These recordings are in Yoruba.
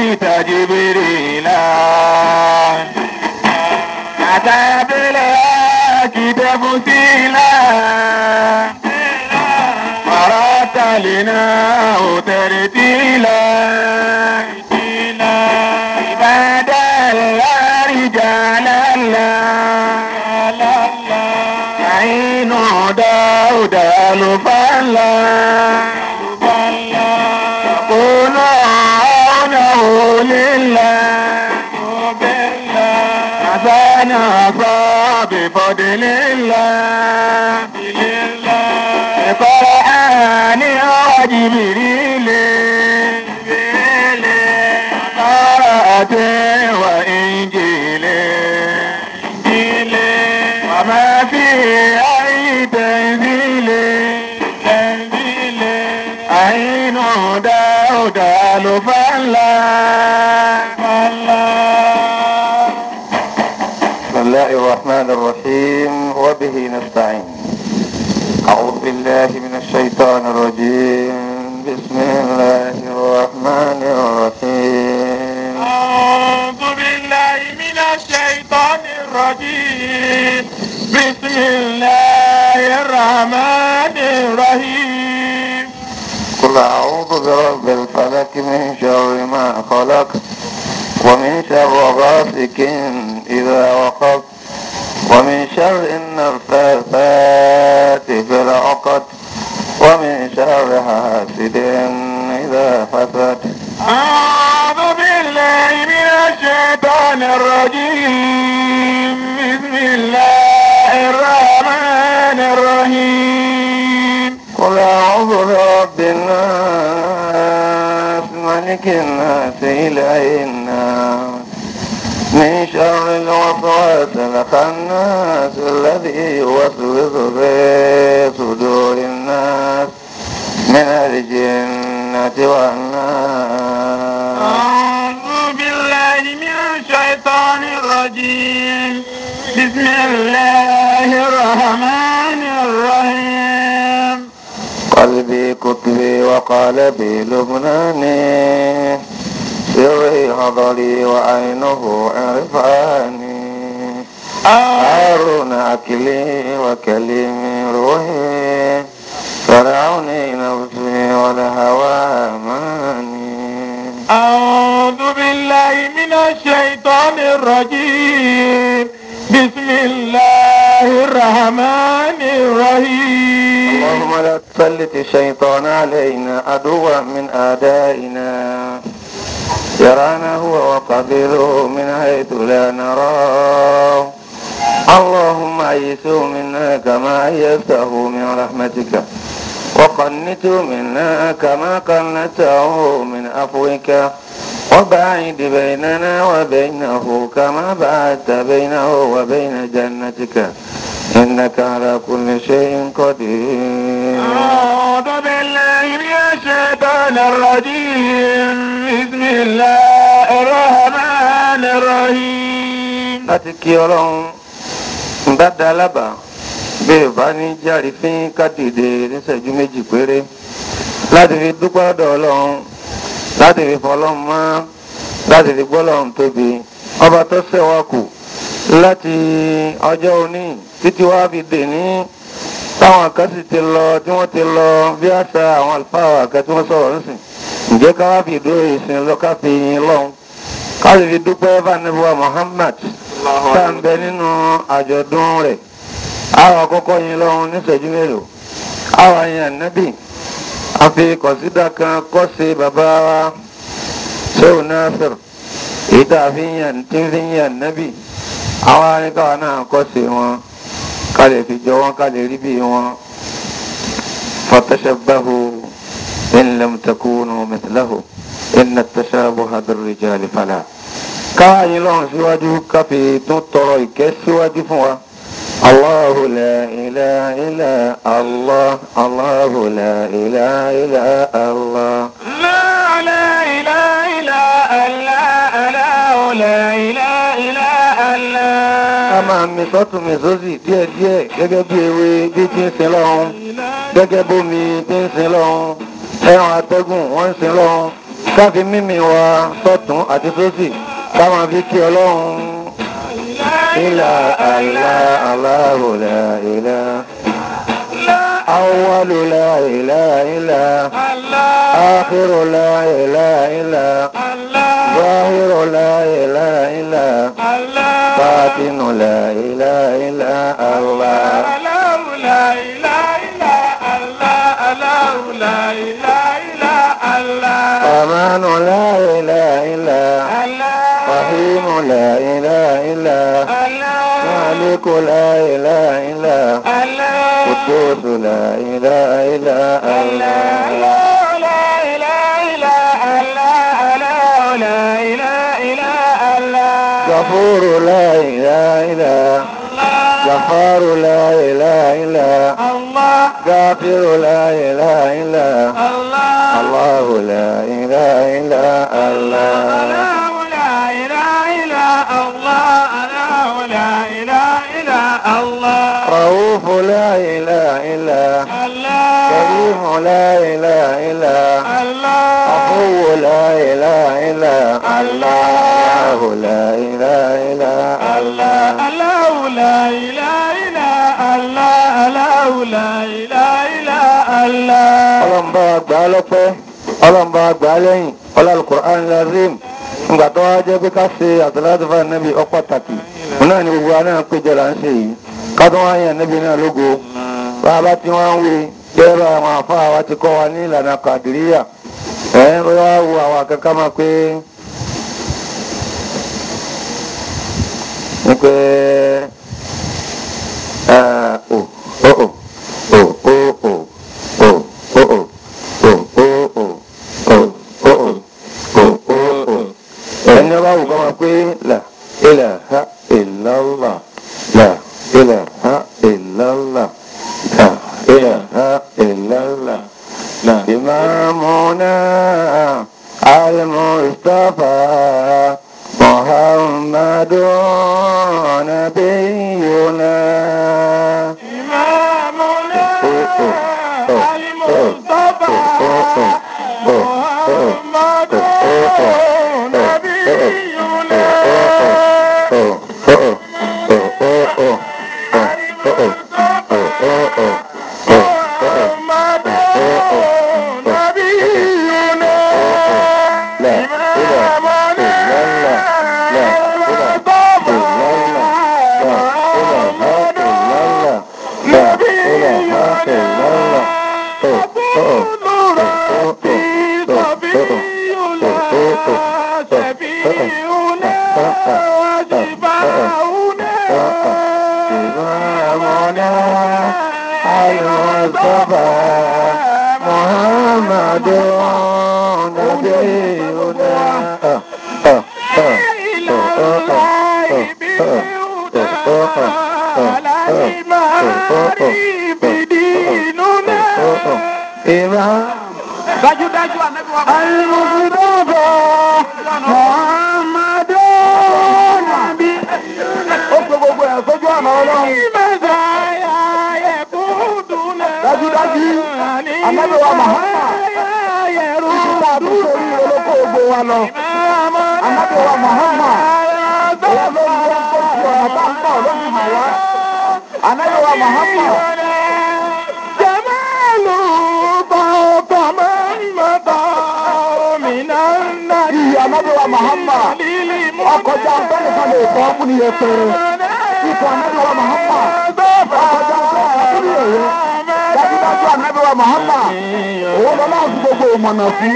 رأيت جبريلا أتى بالحق تفصيلا ورتلناه ترتيلا عباد الله رجال الله عين داود الفلا يقولون لله حسن بفضل الله القرآن وجبريل قرأت وإنجيل وما في أي تنزيل عين داود الفلا بسم الله الرحمن الرحيم وبه نستعين أعوذ بالله من الشيطان الرجيم بسم الله الرحمن الرحيم أعوذ بالله من الشيطان الرجيم بسم الله الرحمن الرحيم قل أعوذ برب الفلك من شر ما خلق ومن شر غاسق إذا وقب ومن شر النفاثات في العقد ومن شر حاسد إذا حسد أعوذ بالله من الشيطان الرجيم بسم الله الرحمن الرحيم قل أعوذ برب الناس ملك الناس إله الناس من شر الوسواس الخناس الذي يوسوس في صدور الناس من الجنة والناس أعوذ بالله من الشيطان الرجيم بسم الله الرحمن الرحيم قلبي كتبي وقالبي لبناني سري حضري وعينه عرفاني هارون أكلي وكلمي روحي فرعوني نفسي والهوى ماني أعوذ بالله من الشيطان الرجيم بسم الله الرحمن الرحيم اللهم لا تسلط الشيطان علينا عدوا من أعدائنا يرانا هو وقبيله من حيث لا نراه اللهم أيسه منا كما أيسته من رحمتك وقنته منا كما قنته من عفوك وباعد بيننا وبينه كما بعدت بينه وبين جنتك إنك على كل شيء قدير أعوذ بالله من الشيطان الرجيم بسم الله الرحمن الرحيم láti kí ọlọ́run ń bá da lábàá bí ò bá ní járe fín kádìdè níṣẹ́jú méjì péré láti fi dúpẹ́ ọ̀dọ̀ ọlọ́run láti fi fọlọ́run mọ́ láti fi gbọ́lọ́run tóbi ọba tó ṣẹ̀wá kù láti ọjọ́ òní títí wá fi dè ní táwọn kan sì ti lọ tí wọ́n ti lọ bí àṣà àwọn àlùfáà àkẹ́ tí wọ́n sọ̀rọ̀ nísìn ǹjẹ́ ká wá fi ìdúró ìsìn lọ ká fi yin lọ́hùn ká sì fi dúpẹ́ fanabuwa Muhammad tá à ń bẹ nínú àjọ̀dún rẹ̀ àwọn àkọ́kọ́ yin lọ́hùn níṣẹ́jú mélòó àwọn yin ànábì àfi kọ̀sídà kan kọ́ sí bàbá wa Shehu Nasir èyí tá a fi ń yàn tí ń fi ń yàn ànábì àwọn aríkàwá náà kọ́ sí wọn ká lè fi jọ wọn ká lè rí bí wọn fatashabbahu in lam takunu mithlahu inna at-tashabuha bir-rijali fala káwá yín lọ́rùn síwájú ká fi tún tọrọ ìkẹ́ síwájú fún wa Allahu la ilaha illa Allah Allahu la ilaha illa Allah. لا لا إله إلا الله لا لا إله إلا الله a máa mi sọ́tún mi sósì díẹ̀díẹ̀ gẹ́gẹ́ bí ewé bí tí ń sin lọ́hún gẹ́gẹ́ bómi tí ń sin lọ́hún ẹran atẹ́gùn wọ́n ń sin lọ́hún káfí mímì wa sọ́tún àti sósì káwọn fi kí ọlọ́run ilà àlá aláhùn la ilà awwalu la ilà ilà ákírù la ilà ilà záhírù la ilà ilà bátínù la ilà ilà Allah. أمان لا إله إلا رحيم لا إله إلا مالك لا إله إلا قدوس لا إله إلا الله غفور لا إله إلا غفار لا إله إلا غافر لا إله إلا الله لا إله إلا الله رؤوف لا إله إلا كريم لا إله إلا عفو لا إله إلا الله لا إله إلا الله ọlọ́mbà àgbà lọ́pẹ́ ọlọ́mbà àgbà lẹ́yìn ọlọ́lùkùrán lazim ńgbà tó wá jẹ́ pé ká ṣe àtàlátìfà nẹ́bí ọpàtàkì náà ni gbogbo anáà péjọ là ń ṣe yìí ká tó wá yàn nẹ́bí náà lógo bá a bá tí wọ́n ń wí jẹ́rọ àwọn àfáà wa ti kọ́ wa ní ìlànà kàdìríyà ẹ̀ ń wá wo àwọn akẹ́kọ̀ọ́ máa pé ní pé ò ó ò ò ó ò ẹni ọba wù kọ́ máa pé là ilaha illallah là ilaha illallah là ilaha illallah là imamuna al-mustafa muhammadun nabiyuna. Dájúdájú ànábì wa. Al-Mustafa Muhammadu Nabi. Ó pe gbogbo ẹ̀ sójú ọ̀nà ọlọ́run. Dájúdájú ànábì wa Muhammad. Ìgbà tó sórí olóko ògbó wa lọ. Ànábì wa Muhammad. Òun ló ń wọ́n tó fi ọ̀nà tá ń bọ̀ lójú hàn wá. Ànábì wa Muhammad. Ìyí ànábì wa Muhammad. Ọkọjá ọ̀tọ́nìkan lè fọ́ fún ní ẹ̀pẹ̀rẹ̀. Ipò ànábì wa Muhammad. Ọkọjá ọ̀tọ́nìkan fún ní ẹ̀yẹ. Dájúdájú ànábì wa Muhammad. Òun lọ náà fi gbogbo ìmọ̀nà sí.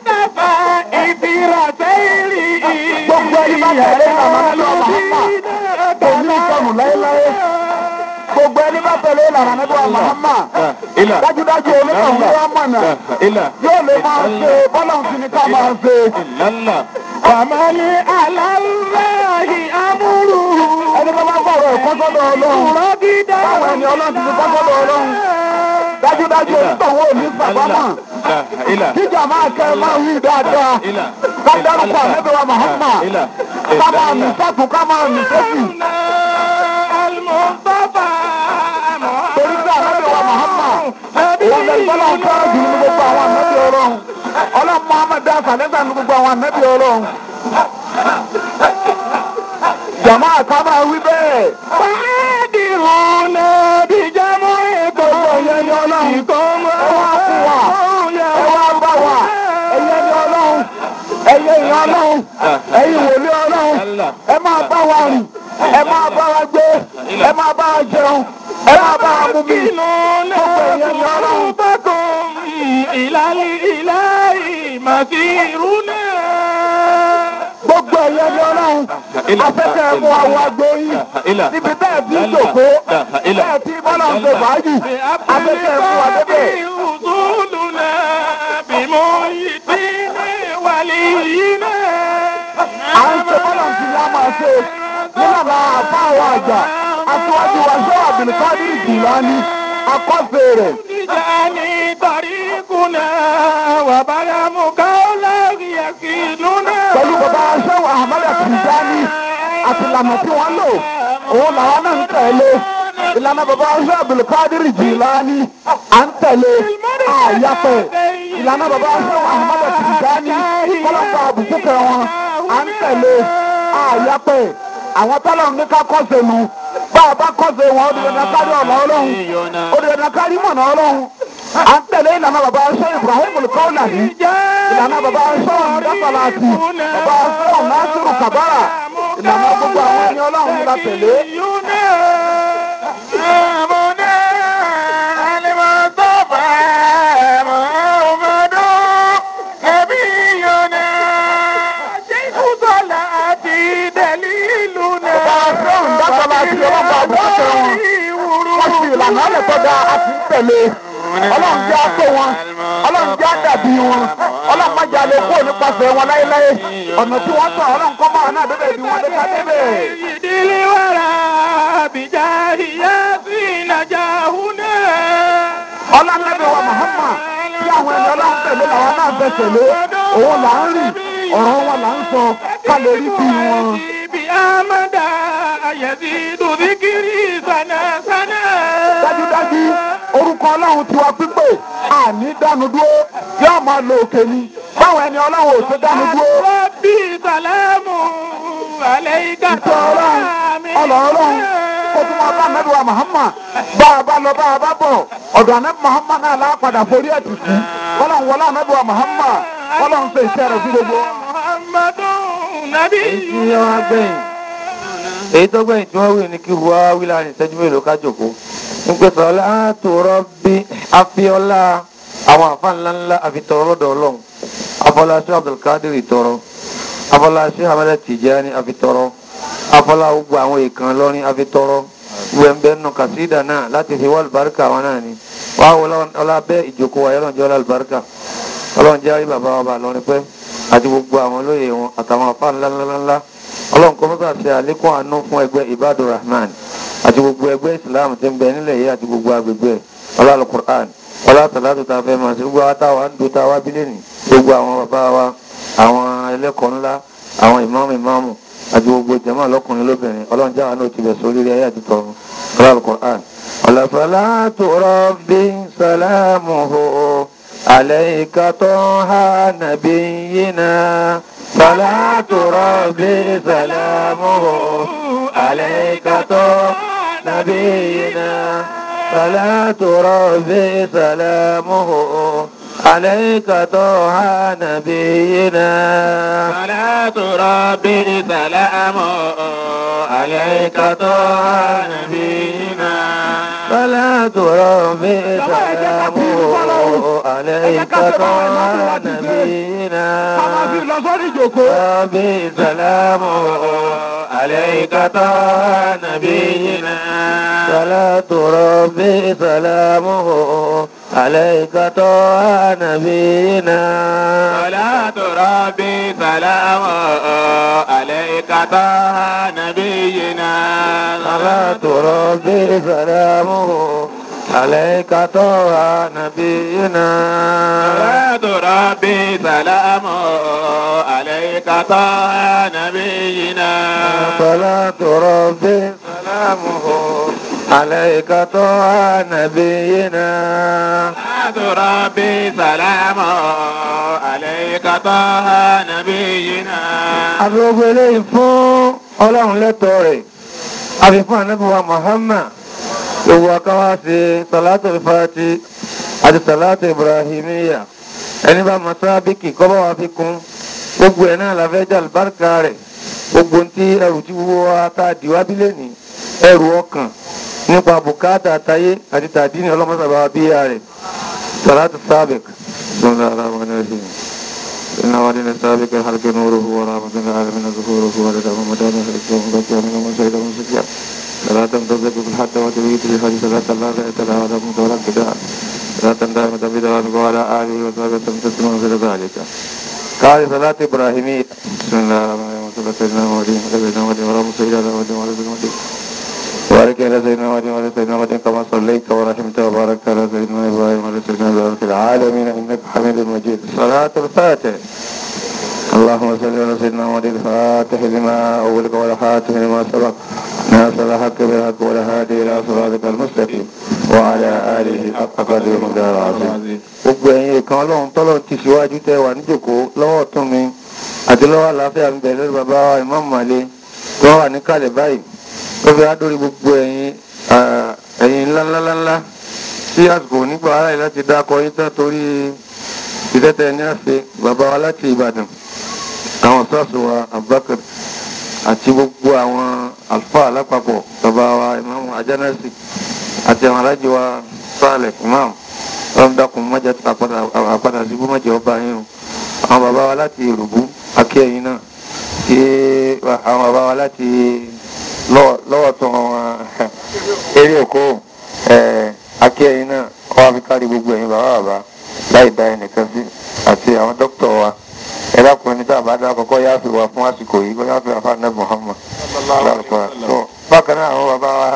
Gbogbo ẹni bá tẹ̀lé ìlànà ànábì wa Muhammad. Kò ní ìsọnù láéláé. Gbogbo ẹni bá tẹ̀lé ìlànà ànábì wa Muhammad. Dájúdájú onítọ̀hún wa mọ̀nà. Yóò lè máa ṣe bọ́lá òfin ní ká máa ṣe. Àmàlí aláàláhì amúrù. Ẹni tó bá fọ̀rọ̀ ẹ̀kọ́ sọ́dọ̀ Ọlọ́run. Rọ́gídá. Báwo ẹni Ọlọ́run ti fi kọ́ sọ́dọ̀ Ọlọ́run? Dájúdájú onítọ̀hún ò ní sàbámọ̀. Jíjà máa kẹ́ ẹ máa wí dáadáa. Ká dárúkọ ànábì wa Muhammad. Ká máa mì sọ́tún ká máa mì sósì. Al-Mustafa. Torí pé ànábì wa Muhammad. Òun lè gbọ́dọ̀ ń fẹ́ràn jù ní gbogbo àwọn ànábì Ọlọ́run. Ọlọ́run Muhammad dá kàlẹ́sà ní gbogbo àwọn ànábì ọlọ́run. jàmá àkàmà wí bẹ́ẹ̀. báàdì hùn náà bí jámọ́ ètò ẹ̀yẹ ni ọlọ́run. ẹ wá fún wa ẹ wá bá wa ẹ̀yẹ ni ọlọ́run ẹ̀yẹ ìyẹn ọlọ́run ẹ̀yin wòlé ọlọ́run ẹ máa bá wa rìn ẹ máa bá wa gbé ẹ máa bá wa jẹun ẹ máa bá wa mú mi gbogbo ẹ̀yẹ ni ọlọ́run. ìlàlí ìlàlí màsírúnà. gbogbo ẹ̀yẹ ni ọlọ́run afẹ́kẹ́ mú àwọn agbóyin níbi tẹ́ ẹ̀ fi ń jòkó tẹ́ ẹ̀ fi bọ́lá ń ṣe fàájì afẹ́kẹ́ mú wa débẹ̀. usuluna bimuhitini waliyina. à ń ṣe bọ́lá ń fi yá máa ṣe nílànà àfa àwọn àjà aṣíwájú wa ṣé Abdulkadir Jilani akọ́ṣe rẹ̀. Tijani tarikuna wa baramu kaula yakinuna. pẹ̀lú bàbá aṣẹ́wó Ahmad Tijani àti ìlànà tí wọ́n lò òun làwọn náà ń tẹ̀lé ìlànà bàbá aṣẹ́ Abdulkadir Jilani à ń tẹ̀lé àyàpẹ̀ ìlànà bàbá aṣẹ́wó Ahmad Tijani kọ́lọ́pàá àbùkù kẹ wọn à ń tẹ̀lé àyàpẹ̀ àwọn tọ́lọ̀ ní ká kọ́sẹ̀ nu bá a bá kọ́sẹ̀ wọn ó di dandan kárí ọ̀nà ọlọ́run ó di dandan kárí mọ̀nà ọlọ́run à ń tẹ̀lé ìlànà bàbá aṣẹ́ Ibrahim Kaulani ìlànà bàbá aṣọ ọ̀nàdàpàlàtì bàbá aṣọ ọ̀nàṣírù kàbárà ìlànà gbogbo àwọn ẹni ọlọ́run ní la tẹ̀lé. bàbá aṣọ ọ̀nàdàpàlàtì ọlọ́pàá àbùkù tẹ wọn wọ́n fi ìlànà ọ̀lẹ̀ tó dáa a ti ń tẹ̀lé ọlọ́run jẹ́ àtó wọn ọlọ́run jẹ́ àdàbí wọn ọlọ́run má jalè kó nípasẹ̀ wọn láéláé ọ̀nà tí wọ́n tọ̀ ọlọ́run kọ́ máa náà débẹ̀ bí wọ́n dé ká débẹ̀. ìdílé wàrà bìjà ìyá sí ìlàjà húnà. ọlọ́nàbí wa Muhammad tí àwọn ẹni ọlọ́run tẹ̀lé làwọn náà fẹ́ tẹ̀lé òun là ń rìn ọ̀rọ̀ wọn là ń sọ ká lè rí bí wọn. Ibi Amada Ayẹ̀dí Dùdíkìrì Sànàsànà. dájúdájú orúkọ ọlọ́run tiwa pípé àní dánu dúró yóò máa lo òkè ni báwọn ẹni ọlọ́run ò ṣe dánu dúró. Rọ́bì Sàlámù Àlẹ́yìká ìtọ́ ọlọ́run ọlọ́ ọlọ́run kó tún máa bá nẹ́bí wa Muhammad bá a bá lọ bá a bá bọ̀ ọ̀dọ̀ anẹ́bí Muhammad náà lápadà forí ẹ̀ tì sí ọlọ́run wọlé anẹ́bí wa Muhammad ọlọ́run ṣe iṣẹ́ rẹ̀ sí gbogbo. Muhammadu Nabi. èyí tí wọ́n á gbẹ̀yìn èyí tó gbẹ̀yìn tí wọ́n wí ni kí wọ́n á wí láàrin ìṣẹ́jú mélòó ká jòkó ń pè sọ láàtò rọ́bì afíọ́lá àwọn àfa ńlá ńlá àfitọ́rọ́ lọ́dọ̀ ọlọ́run afọláṣẹ́ Abdulkadir tọrọ afọláṣẹ́ Ahmed Tijani àfitọ́rọ́ afọlá gbogbo àwọn èèkàn lọ́rin àfitọ́rọ́ wẹ̀ǹbẹ̀ nù kàsídà náà láti fi wá àlùbáríkà wọn náà ni wàá wọlé ọlá bẹ́ẹ̀ ìjókòó wa yọlọ́njẹ́ ọlá àlùbáríkà ọlọ́run jẹ́ àrí bàbá wa bà lọ́rin pẹ́ àti gbogbo àwọn olóyè wọn àtàwọn afá ńláńláńlá ọlọ́run kọ́ mọ́tà ṣe àlékún àánú fún ẹgbẹ́ Ibadur Rahman àti gbogbo ẹgbẹ́ Islam tí ń bẹ nílẹ̀ yìí àti gbogbo agbègbè ọlá alukur'an ọlá tàlátù tá a fẹ́ máa ṣe gbogbo àwọn táwa ń do táwa bílẹ̀ ní gbogbo àwọn bàbá wa àwọn ẹlẹ́kọ̀ọ́ ńlá àwọn ìmáàmù ìmáàmù àti gbogbo jàmáà lọ́kùnrin lóbìnrin ọlọ́run jáwa náà ti bẹ̀ sórí ayé àti tọ̀run ọlá alukur'an ọlá salatu rabbi salamuhu. عليك طه نبينا صلاة ربي سلامه عليك طه نبينا صلاة ربي سلامه عليك طه نبينا صلاة ربي سلامه عليك طه نبينا صلاة ربي سلامه عليك طه نبينا Bàbá fi lọ sọ́rí ìjòkó. ربي سلامه عليك طه نبينا صلاة ربي سلامه عليك طه نبينا صلاة ربي سلامه عليك طه نبينا صلاة ربي سلامه عليك طه نبينا صلاة ربي سلامه عليك طه نبينا صلاة ربي سلامه عليك طه نبينا ربي سلام عليك طه نبينا àbúrò eléyìí fún ọlọ́run lẹ́tọ̀ọ́ rẹ̀ àfi fún anábíwá Muhammad gbogbo akáwá sí salatu fati àti salatu ibrahimiya ẹni bá masábíkì kọ́bọ̀ wá fi kún gbogbo ẹ̀ náà láfẹ́ jà lùbáríkà rẹ̀ gbogbo tí ẹrù tí wúwo wa tá a dìwá bílẹ̀ ní ẹrù ọkàn nípa bùkátà táyé àti tàdínì ọlọ́mọsàbà bíyà rẹ̀ salatu sábẹ̀k sọ́nà ara wọn náà sí إن ولنا السابق الحلق نوره ورحمة العالمين ظهوره ولد ومدان حرسه وبكى من وسيد ومسجع فلا تمتزق في الحد وتبيت في حديث لا تلا لا يتلا ولا متولى كداء لا تندام تبدأ وعلى آله وصحبه تمتسمون في ذلك قال صلاة إبراهيمية بسم الله الرحمن الرحيم صلى سيدنا محمد سيدنا محمد ورحمة سيدنا محمد وعلى سيدنا محمد وبارك على سيدنا محمد وعلى سيدنا محمد كما صليت ورحمت وباركت على سيدنا ابراهيم وعلى سيدنا ابراهيم في العالمين انك حميد مجيد صلاة الفاتح اللهم صل على سيدنا محمد الفاتح لما اولك والخاتم لما سبق ناصر الحق بالحق والهادي الى صراطك المستقيم وعلى اله حق قدر المقدار العظيم gbogbo ẹ̀yin ìkan ọlọ́run tọ́lọ́run ti síwájú tẹ wà níjòkó lọ́wọ́ tún mi àti lọ́wọ́ àlàáfíà ń bẹ lórí bàbá wa Imam Male tó wà níkàlẹ̀ báyìí ó fi adórí gbogbo ẹ̀yin ẹ̀yin ńláńláńlá tí àsìkò nígbà ara yìí láti dákọ yín tán torí ìtẹ́tẹ́ ní àṣẹ bàbá wa láti Ìbàdàn àwọn sọ́ọ̀sì wa Abubakar àti gbogbo àwọn àlùfáà lápapọ̀ bàbá wa Imam Ajánásì àti àwọn alájọ wa Sálẹ̀ Imam ọlọ́run dákun mọ́jà tó àpadà sí búmọ̀jẹ̀ ọba yín o àwọn bàbá wa láti Ìrùbú akẹ́yìn náà tí àwọn bàbá wa láti lọ́wọ́ tó wọn eré òkú akẹ́yìn náà wọ́n fi kárí gbogbo ẹ̀yin bàbá bàbá láì dá ẹnìkan sí àti àwọn dókítà wa ẹ̀dàkùnrin ní tàbá dá kọ́kọ́ yá fi wà fún àsìkò yìí kọ́ yá fi àfa nẹ́ Muhammad lálùkọ́ tó bákan náà àwọn bàbá wa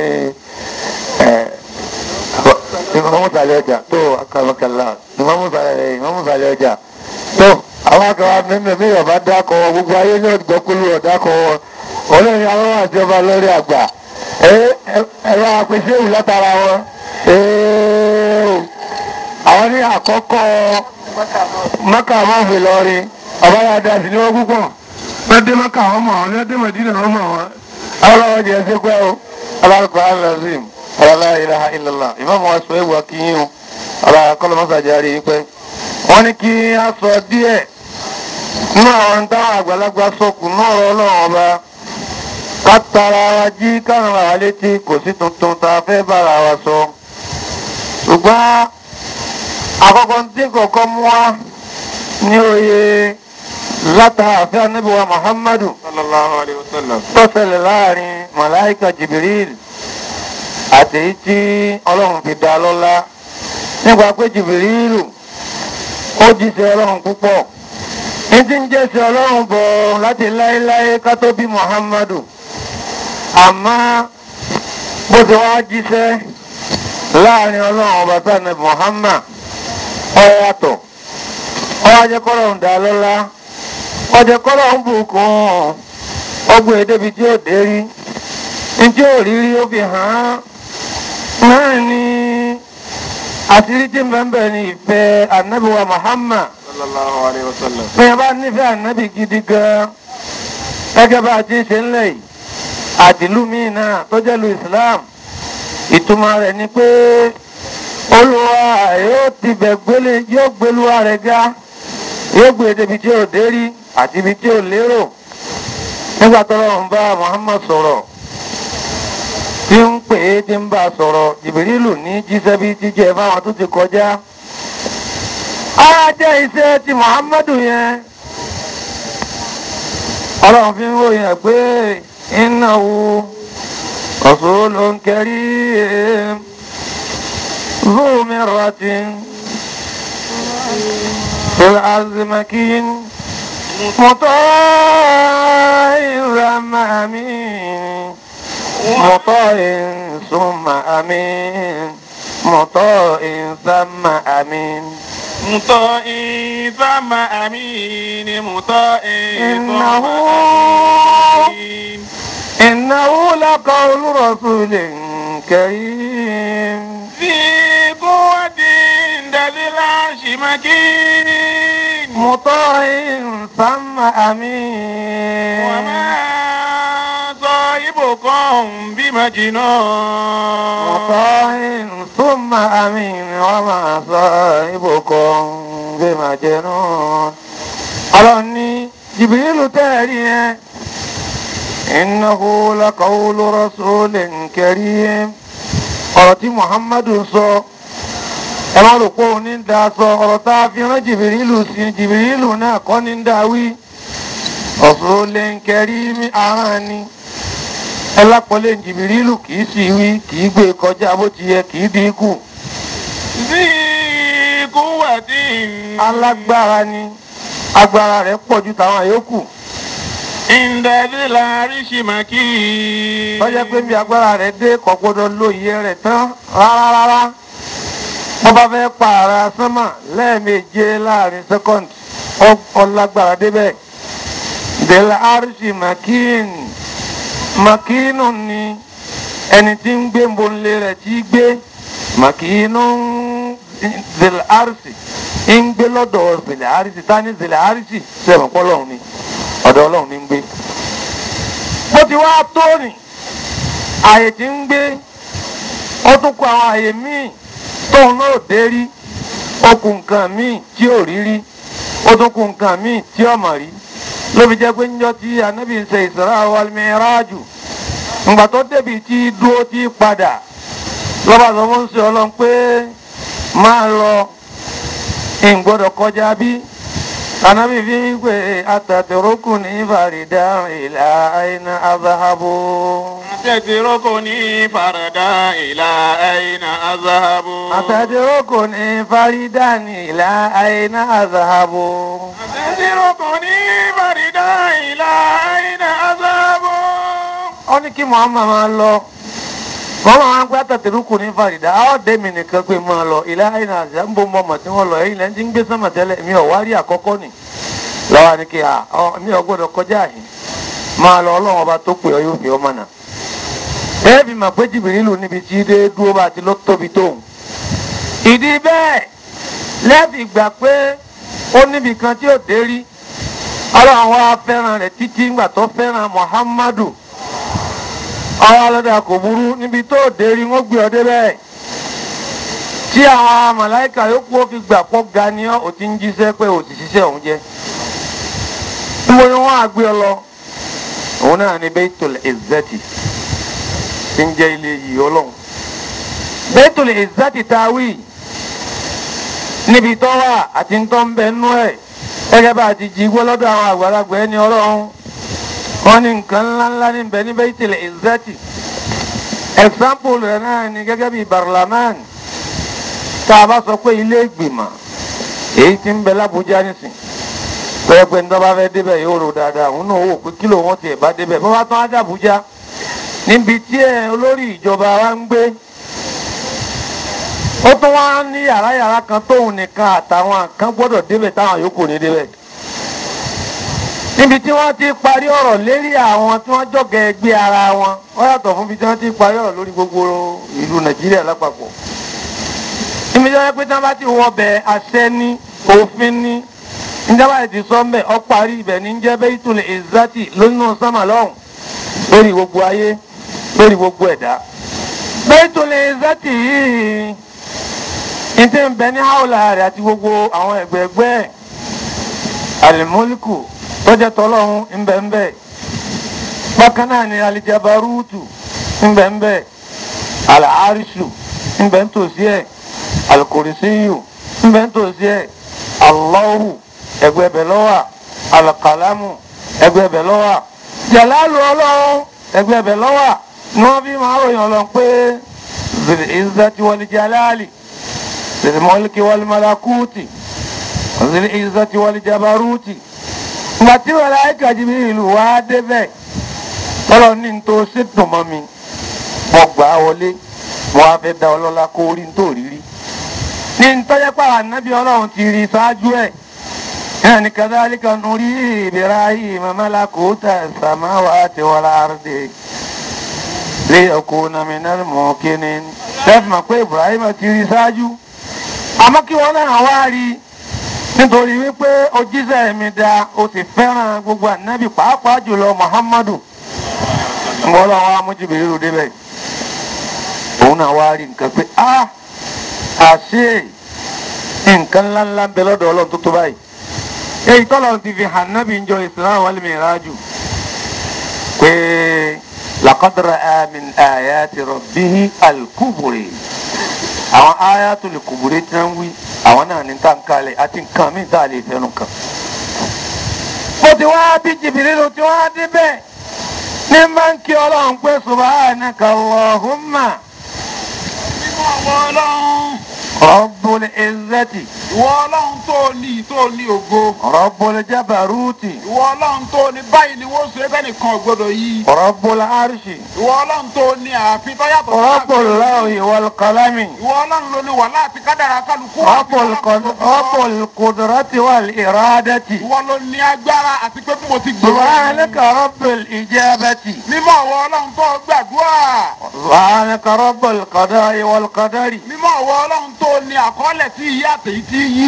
ìmọ̀mú sàlẹ̀ ọjà tó akọ̀mọ̀kànlá ìmọ̀mú sàlẹ̀ ọjà tó àwọn akọ̀wà mímẹ̀ mi ọ̀bá dákọ̀ gbogbo ayé ní ọ̀dọ́kúlù ọ̀dákọ̀ olórin àwọn àti ọba lórí àgbà ẹ̀rọ àpèsè ìwù látara wọn àwọn ní àkọ́kọ́ mọ́kà mọ́fì lọ́rin ọba yà dá sí ní wọ́n púpọ̀ lọ́dẹ́ mọ́kà wọn mọ̀ wọn lọ́dẹ́ mọ̀dínà wọn mọ̀ wọn àwọn ọlọ́wọ́ jẹ́ sí pẹ́ o alákọ̀ alazim ọlọ́lá ilaha illallah ìmọ̀mọ́ wa sọ ewu akínyìn o ọlọ́lá kọ́lọ́mọ́sàjáre yìí pẹ́ wọ́n ní kí a sọ díẹ̀ nínú àwọn táwọn àgbàlagbà sọkùn náà ọlọ́run ọba ká tara wa jí kárùn wa létí kò sí tuntun tá a fẹ́ bára wa sọ ṣùgbọ́n àkọ́kọ́ tí kọ̀ọ̀kan mú wa ní oyè látàáfẹ́ anábíwá muhammadu sallallahu alayhi wa sallam tó ṣẹlẹ̀ láàrin màláìka jibril àti èyí tí ọlọ́run fi dá lọ́lá nípa pé jibrilu ó jíṣẹ́ ọlọ́run púpọ̀ ní tí ń jẹ́sẹ̀ ọlọ́run bọ̀ láti láéláé ká tó bí muhammadu àmọ́ bó ti wá jíṣẹ́ láàrin ọlọ́run ọba sani muhammad ọ̀yàtọ̀ ọ̀wájẹ́ kọ́lọ́run dá lọ́lá ọjẹ́ kọ́lọ́run bùkún ọgbọ̀n èdèbí tí ó dé rí ní tí ó rí rí ó fi hàn án náà ni àṣírí tí mẹ́mbẹ̀ ni ìfẹ́ ànábìwa muhammad sallallahu alayhi wa sallam bí ẹ bá nífẹ̀ẹ́ ànábì gidi gan gẹ́gẹ́ bá a ti ṣe ń lẹ̀ yìí àdìlú míì náà tó jẹ́ lu islam ìtumọ̀ rẹ̀ ni pé olúwa yóò ti bẹ̀ gbélé yóò gbélúwa rẹ̀ ga yóò gbé débi tí ò dé rí àti ibi tí ò lérò nígbà tọ́lọ́ ń bá muhammad sọ̀rọ̀ tí ń pè é tí ń bá a sọ̀rọ̀ jìbìrìlù ní jíṣẹ́ bí jíjẹ fáwọn tó ti kọjá ara jẹ́ iṣẹ́ ti muhammadu yẹn ọlọ́run fi ń ròyìn ẹ̀ pé innahu rasulun karim zu mirratin fil ardi makin muta'in thumma amin muta'in thumma amin muta'in thumma amin مطائع ثم أمين مطائع ثم إنه أمين إنه لقول رسول كريم ذي قوة عند ذي العرش مكين مطاع ثم أمين وما صاحبكم بمجنون مطاع ثم أمين وما صاحبكم بمجنون ọlọ́run ní jìbìrìlù tẹ́ẹ̀rí yẹn innahu laqawlu rasulin karim ọ̀rọ̀ tí muhammadu sọ ẹ má rò pé òun ní da sọ ọ̀rọ̀ tá a fi rán jìbìrìlù sí jìbìrìlù náà kọ́ ní da wí rasulin karim ahọ́n ni ẹ lápọ̀lẹ̀ jìbìrìlù kì í sì wí kì í gbé kọjá bó ti yẹ kì í dínkù ذي قوة alágbára ni agbára rẹ̀ pọ̀ ju tàwọn àyókù عند ذي العرش مكين lọ́jọ́ pé bí agbára rẹ̀ dé kò gbọ́dọ̀ lo iye rẹ̀ tán rárá rárá wọ́n bá fẹ́ pààrà sánmà lẹ́ẹ̀méje láàrin sẹ́kọ̀ndì ọlágbára débẹ̀ dèlà àrùsì makin makinu ni ẹni tí ń gbé mbonlé rẹ̀ tí gbé makinu dèlà àrùsì ń gbé lọ́dọ̀ dèlà àrùsì tani dèlà àrùsì sẹ́wọ̀n pọ́ lọ́hùn ni ọ̀dọ̀ ọlọ́run ni ń gbé bó ti wá tó rìn àyè tí ń gbé ó tún kọ àwọn àyè míì tóun náà dé rí ó kù nǹkan míì tí ò rí rí ó tún kù nǹkan míì tí ò mọ̀ rí ló fi jẹ́ pé níjọ́ tí anábì ń ṣe Isra wal Miraju ǹgbà tó débi tí dúró tí padà lọ́ba sọ fún ṣe ọlọ́run pé máa lọ ìgbọ́dọ̀ kọjá bí anábì fi ń pè ataturukuni farida ila aina azahabu. تتركني فردا إلى أين أذهب أتدركني فريدا إلى أين أذهب تتركني فردا إلى أين أذهب ó ní kí Muhammad máa lọ wọ́n máa ń gbé àtàtẹ̀rúkù ní Farida á dé mi nìkan pé máa lọ ilé àìní àṣà ń bó mọ́mọ́ tí wọ́n lọ ẹ̀yìn lẹ́yìn tí ń gbé sánmà tẹ́lẹ̀ mi ò wá rí àkọ́kọ́ nì lọ́wọ́ ni kí mi ò gbọ́dọ̀ kọjá yìí máa lọ ọlọ́run ọba tó pè ọ yóò fi ọmọ náà ẹ fi mà pé Jìbìrìlù níbi tí dé dúró bá ti lọ tóbi tóun ìdí bẹ́ẹ̀ lẹ́ẹ̀fì gbà pé ó níbi kan tí ò dé rí ọlọ́run wa fẹ́ràn rẹ̀ títí ńgbà tó fẹ́ràn Muhammadu ọwọ́ alọ́dà kò burú níbi tó dé rí wọ́n gbé ọ débẹ̀ tí àwọn màláìka yòókù ó fi gbà pọ̀ ga ni ọ́ ò ti ń jíṣẹ́ pé ò ti ṣiṣẹ́ òun jẹ́ níbo ni wọ́n á gbé ọ lọ òun náà ni Baitul Izzati tí ń jẹ́ ilé yìí ọlọ́run Baitul Izzati tawí níbi tó wà àti ń tọ́ ń bẹ nú ẹ̀ gẹ́gẹ́ bá a ti jí gbọ́ lọ́dọ̀ àwọn àgbàlagbà ẹni ọlọ́run wọ́n ní nǹkan ńláńlá ní bẹ ní Baitul Izzati example rẹ̀ náà ni gẹ́gẹ́ bí barlaman tá a bá sọ pé ilé ìgbìmọ̀ èyí tí ń bẹ lábújá nísìn pẹ́ẹ́ pé nítorí bá fẹ́ débẹ̀ yóò rò dáadáa òun náà wò pé kílò wọn tiẹ̀ bá débẹ̀ bá bá tán á dàbújá níbi tí ẹ olórí ìjọba wa ń gbé ó tún wá ní yàrá yàrá kan tóun nìkan àtàwọn kan gbọ́dọ̀ débẹ̀ táwọn yòókù ní débẹ̀ níbi tí wọ́n ti parí ọ̀rọ̀ lérí àwọn tí wọ́n jọ̀gẹ̀ ẹgbẹ́ ara wọn wọ́n yàtọ̀ fún ibi tí wọ́n ti parí ọ̀rọ̀ lórí gbogbo ìlú nàìjíríà lápapọ̀ níbi tí wọ́n pé tí wọ́n bá ti wọ bẹ̀ àṣẹ ní òfin ní níjàmbá ti sọ mbẹ ọ parí ibẹ̀ ní jẹ́ Baitul Izzati lónìí sánmà lọ́hùn lórí gbogbo ayé lórí gbogbo ẹ̀dá Baitul Izzati yìí ní tí ń bẹ ní haúlà rẹ̀ àti gbogbo àwọn ẹgbẹ̀ẹ̀gbẹ́ ẹ̀ alimoliku tọ́jà tọ́lọ́hún ńbẹ́ńbẹ́ bákan náà ni alijabarutu ńbẹ́ńbẹ́ alaarisu ńbẹ́ńtòsí ẹ̀ alukurisiyu ńbẹ́ńtòsí ẹ̀ allahu ẹgbẹ́bẹ̀ lọ́wà alakalamu ẹgbẹ́bẹ̀ lọ́wà jalalu ọlọ́run ẹgbẹ́bẹ̀ lọ́wà ní wọ́n fi máa ròyìn ọlọ́run pé zèlè ìzàtí wọlé jalali zèlè mọ́lìkì wọlé malakuti zèlè ìzàtí wọlé jabaruti ìgbà tí wọ́n láyé kàjí bí ìlú wa débẹ̀ tọ́lọ́ ní n tó ṣètò mọ́ mi mo gbà á wọlé mo wá fẹ́ da ọlọ́lá kó orí n tó rí rí ní n tọ́jẹ́ pàrọ̀ ànábì ọlọ́run ti rí ṣáájú ẹ̀ náà ní kadhalika nuri Ibrahima malakuta samawati wal ardi lé ọkọ̀ nàmínà mọ̀ kíni lẹ́fì mọ̀ pé Ibrahim ti rí ṣáájú àmọ́ kí wọ́n náà wá rí nítorí wípé ojíṣẹ́ mi da o sì fẹ́ràn gbogbo ànábì pàápàá jùlọ Muhammadu ngọ́lọ́ wa mújìbìrì rò débẹ̀ òun náà wá rí nǹkan pé a àṣe nǹkan ńláńlá ń bẹ lọ́dọ̀ ọlọ́run tó tó báyìí èyí tọ́lọ̀ ti fi hàn nábì ń jọ Isra wal Miraj pé laqad ra'a min ayati rabbihi al-kubri àwọn ayatul kubri tí wọ́n wí àwọn náà ní tàǹkalẹ̀ àti nǹkan míì tá a lè fẹ́nu kan. bó ti wá bí Jibrilu tí wọ́n á débẹ̀ ní máa ń kí ọlọ́run pé subhanaka Allahumma mímọ́ àwọn ọlọ́run rabbul izzati ìwọ ọlọ́run tó ní tó ní ògo rabbul jabaruti ìwọ ọlọ́run tó ní báyìí ni wọ́n ṣe é fẹ́nìkan ò gbọ́dọ̀ yí rabbul arshi ìwọ ọlọ́run tó ní ààfin tó yàtọ̀ sí rabbul ààfin. lawhi wal qalami ìwọ ọlọ́run ló ní wà láti kádàrá kálukú rabbul qad- rabbul qudrati wal iradati ìwọ ló ní agbára àti pé bí mo ti gbé subhanaka rabbil ijabati mímọ́ àwọn ọlọ́run tó gbàdúrà subhanaka rabbul qada'i wal qadari mímọ́ àwọn ọlọ́run tó ní àkọọ́lẹ̀ tí yí àtẹ̀yí tí yí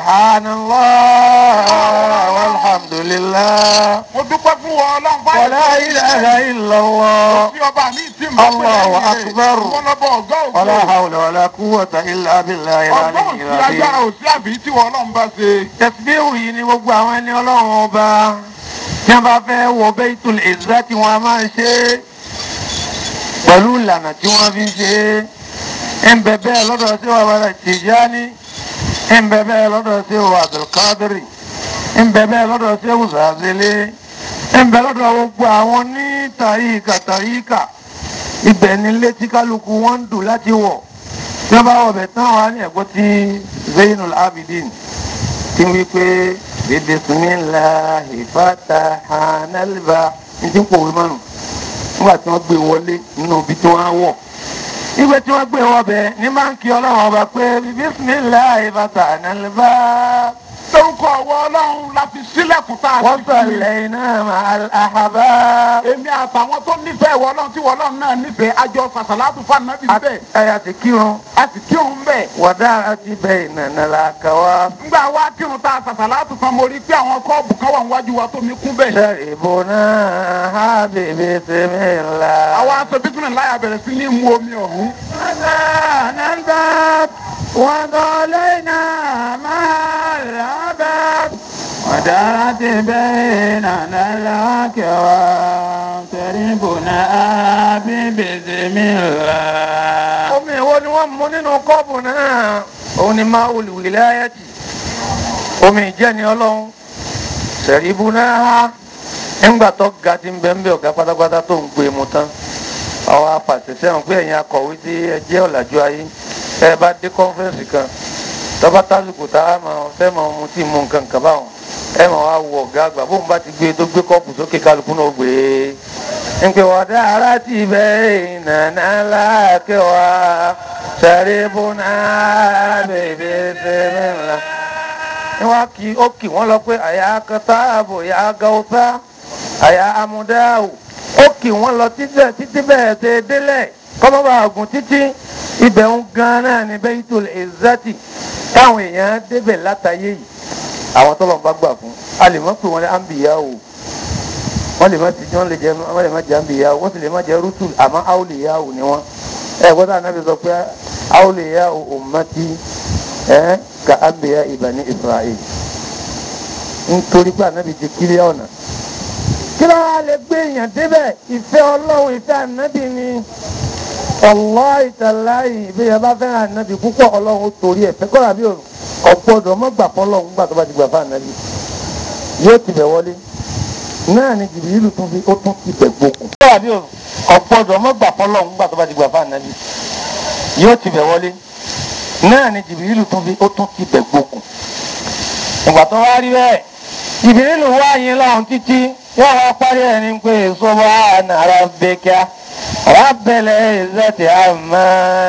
subhanallah walhamdulillah mo dúpẹ́ fún wọn ọlọ́run wa la ilaha illallah tí ọba mi ti mọ̀ Allahu akbar. wọn lọ bọ ọgọ́ ògo wala hawla wala quwwata illa billahi ọgbọ́n al-aliyyil òsì agbára azim òsì àbí tí wọn ọlọ́run bá ṣe. tẹ̀síbíhù yìí ni gbogbo àwọn ẹni ọlọ́run ọba tí wọ́n bá fẹ́ wọ Baytul Izzati wọn a máa ṣe é pẹ̀lú ìlànà tí wọ́n fi ń ṣe é ń bẹ bẹ́ẹ̀ lọ́dọ̀ sí wa wàlẹ̀ Tijani ń bẹ bẹ́ẹ̀ lọ́dọ̀ sí wa Abdul Qadiri ń bẹ bẹ́ẹ̀ lọ́dọ̀ sí wa Zazili ń bẹ lọ́dọ̀ gbogbo àwọn ní tàyíkà tàyíkà ibẹ̀ ni létí kálukú wọn ń dùn láti wọ̀ tí wọ́n bá wọ̀ bẹ̀ tán wà ní ẹ̀gbọ́n ti Zainul Abidin tí wí pé bisimilahi fatahanalba ní tí ń pòwe mọ́nu nígbà tí wọ́n gbé wọlé nínú ibi tí wọ́n á wọ̀ nígbà tí wọ́n gbé wọbẹ̀ ní máa ń kí ọlọ́run ọba pé bisimilahi fatahanalba lórúkọ ọwọ́ ọlọ́run la fi sílẹ̀kùn tá a wọ́n ti fi. sọ̀lẹ̀ iná àhàbá èmi àtàwọn tó nífẹ̀ẹ́ ìwọ ọlọ́run tí ìwọ ọlọ́run náà nífẹ̀ẹ́ àjọ sàṣàlátù fún ànábì bẹ́ẹ̀ àyà ti kírun a sì kírun bẹ́ẹ̀. wàdà àti bẹ́ẹ̀ nànà làkàwá ńgbà wá kírun tá a sàṣàlátù fún mo rí pé àwọn kọ́ọ̀bù kan wà níwájú wa tó mi kún bẹ́ẹ̀. sẹ́rìbù náà hábìbì sẹ́mìlá. àwa aṣọ bísí láyà bẹ̀rẹ̀ sí ní mu omi ọ̀hún. نلبت وضلينا مع العبد ودارت بيننا الأكوان تربنا ببسم الله omi wo ni wọ́n mú nínú kọ́ọ̀bù náà òun ni máa wùlìwìláyàtì omi ìjẹ́ni ọlọ́run sẹ̀ríbù náà ńgbà tó ga ti ń bẹ́ ń bẹ́ ọ̀gá pátápátá tó ń gbé mu tán àwọn apàṣẹ sẹ́wọ̀n pé ẹ̀yin akọ̀wé tí ẹ jẹ́ ọ̀làjú ayé ẹ bá dé kọ́nfẹ́rẹ́nsì kan tọ́ba tásìkò tá a máa fẹ́ máa mu tí mu nǹkan kan báwọn ẹ máa wá wọ ọ̀gá àgbà bóun bá ti gbé tó gbé kọ́ọ̀pù sókè kálukú náà gbé e ń pè wọ́n dá ara ti bẹ́ ìnànà láàkẹ́ wa sẹ́ríbù náà bèbè sẹ́mi ńlá ni wọ́n kì ó kì wọ́n lọ pé àyà kẹta ààbò àyà gàwùsá àyà amúdáwò ó kì wọ́n lọ títẹ̀ títí bẹ́ẹ̀ ṣe délẹ̀ kọ́mọ́bà àgùn títí ibẹ̀ ń gan náà ní Baytul Izzati táwọn èèyàn débẹ̀ látàyè yìí àwọn tó lọ́n bá gbà fún a lè mọ̀ pé wọ́n lé àǹbìyá o wọ́n lè má ti wọ́n lè jẹ́ wọ́n lè má jẹ́ àǹbìyá o wọ́n sì lè má jẹ́ rútùl àmọ́ áwòlìyá o ni wọ́n ẹ̀ gbọ́dọ̀ ànábì sọ pé áwòlìyá o ummati ẹ̀ ka àǹbìyá Bani Isra'il nítorí pé ànábì ti kílí ọ̀nà kí ló wá lè gbé èèyàn débẹ̀ ìfẹ́ ọlọ́run ìfẹ́ ànábì ni wallahi tallahi ìbéyà bá fẹ́ràn ànábì púpọ̀ ọlọ́run ó torí ẹ̀ fẹ́ kọ́ra bí ọ̀gbọ́dọ̀ mọ́ gbà fọlọ́run gbà tó bá ti gbà fún ànábì yóò ti bẹ̀ wọlé náà ni jìbìrìlù tún fi ó tún ti bẹ̀ gbókùn. kọ́ra bí ọ̀gbọ́dọ̀ mọ́ gbà fọlọ́run gbà tó bá ti gbà fún ànábì yóò ti bẹ̀ wọlé náà ni jìbìrìlù tún fi ó tún ti bẹ̀ gbókùn. ìgbà tó wá rí bẹ́ẹ̀ jìbìrìlù wá yín lọ́run títí wọ́n wá parí ẹ̀ ní pé subhana rabbika rabbil izzati amma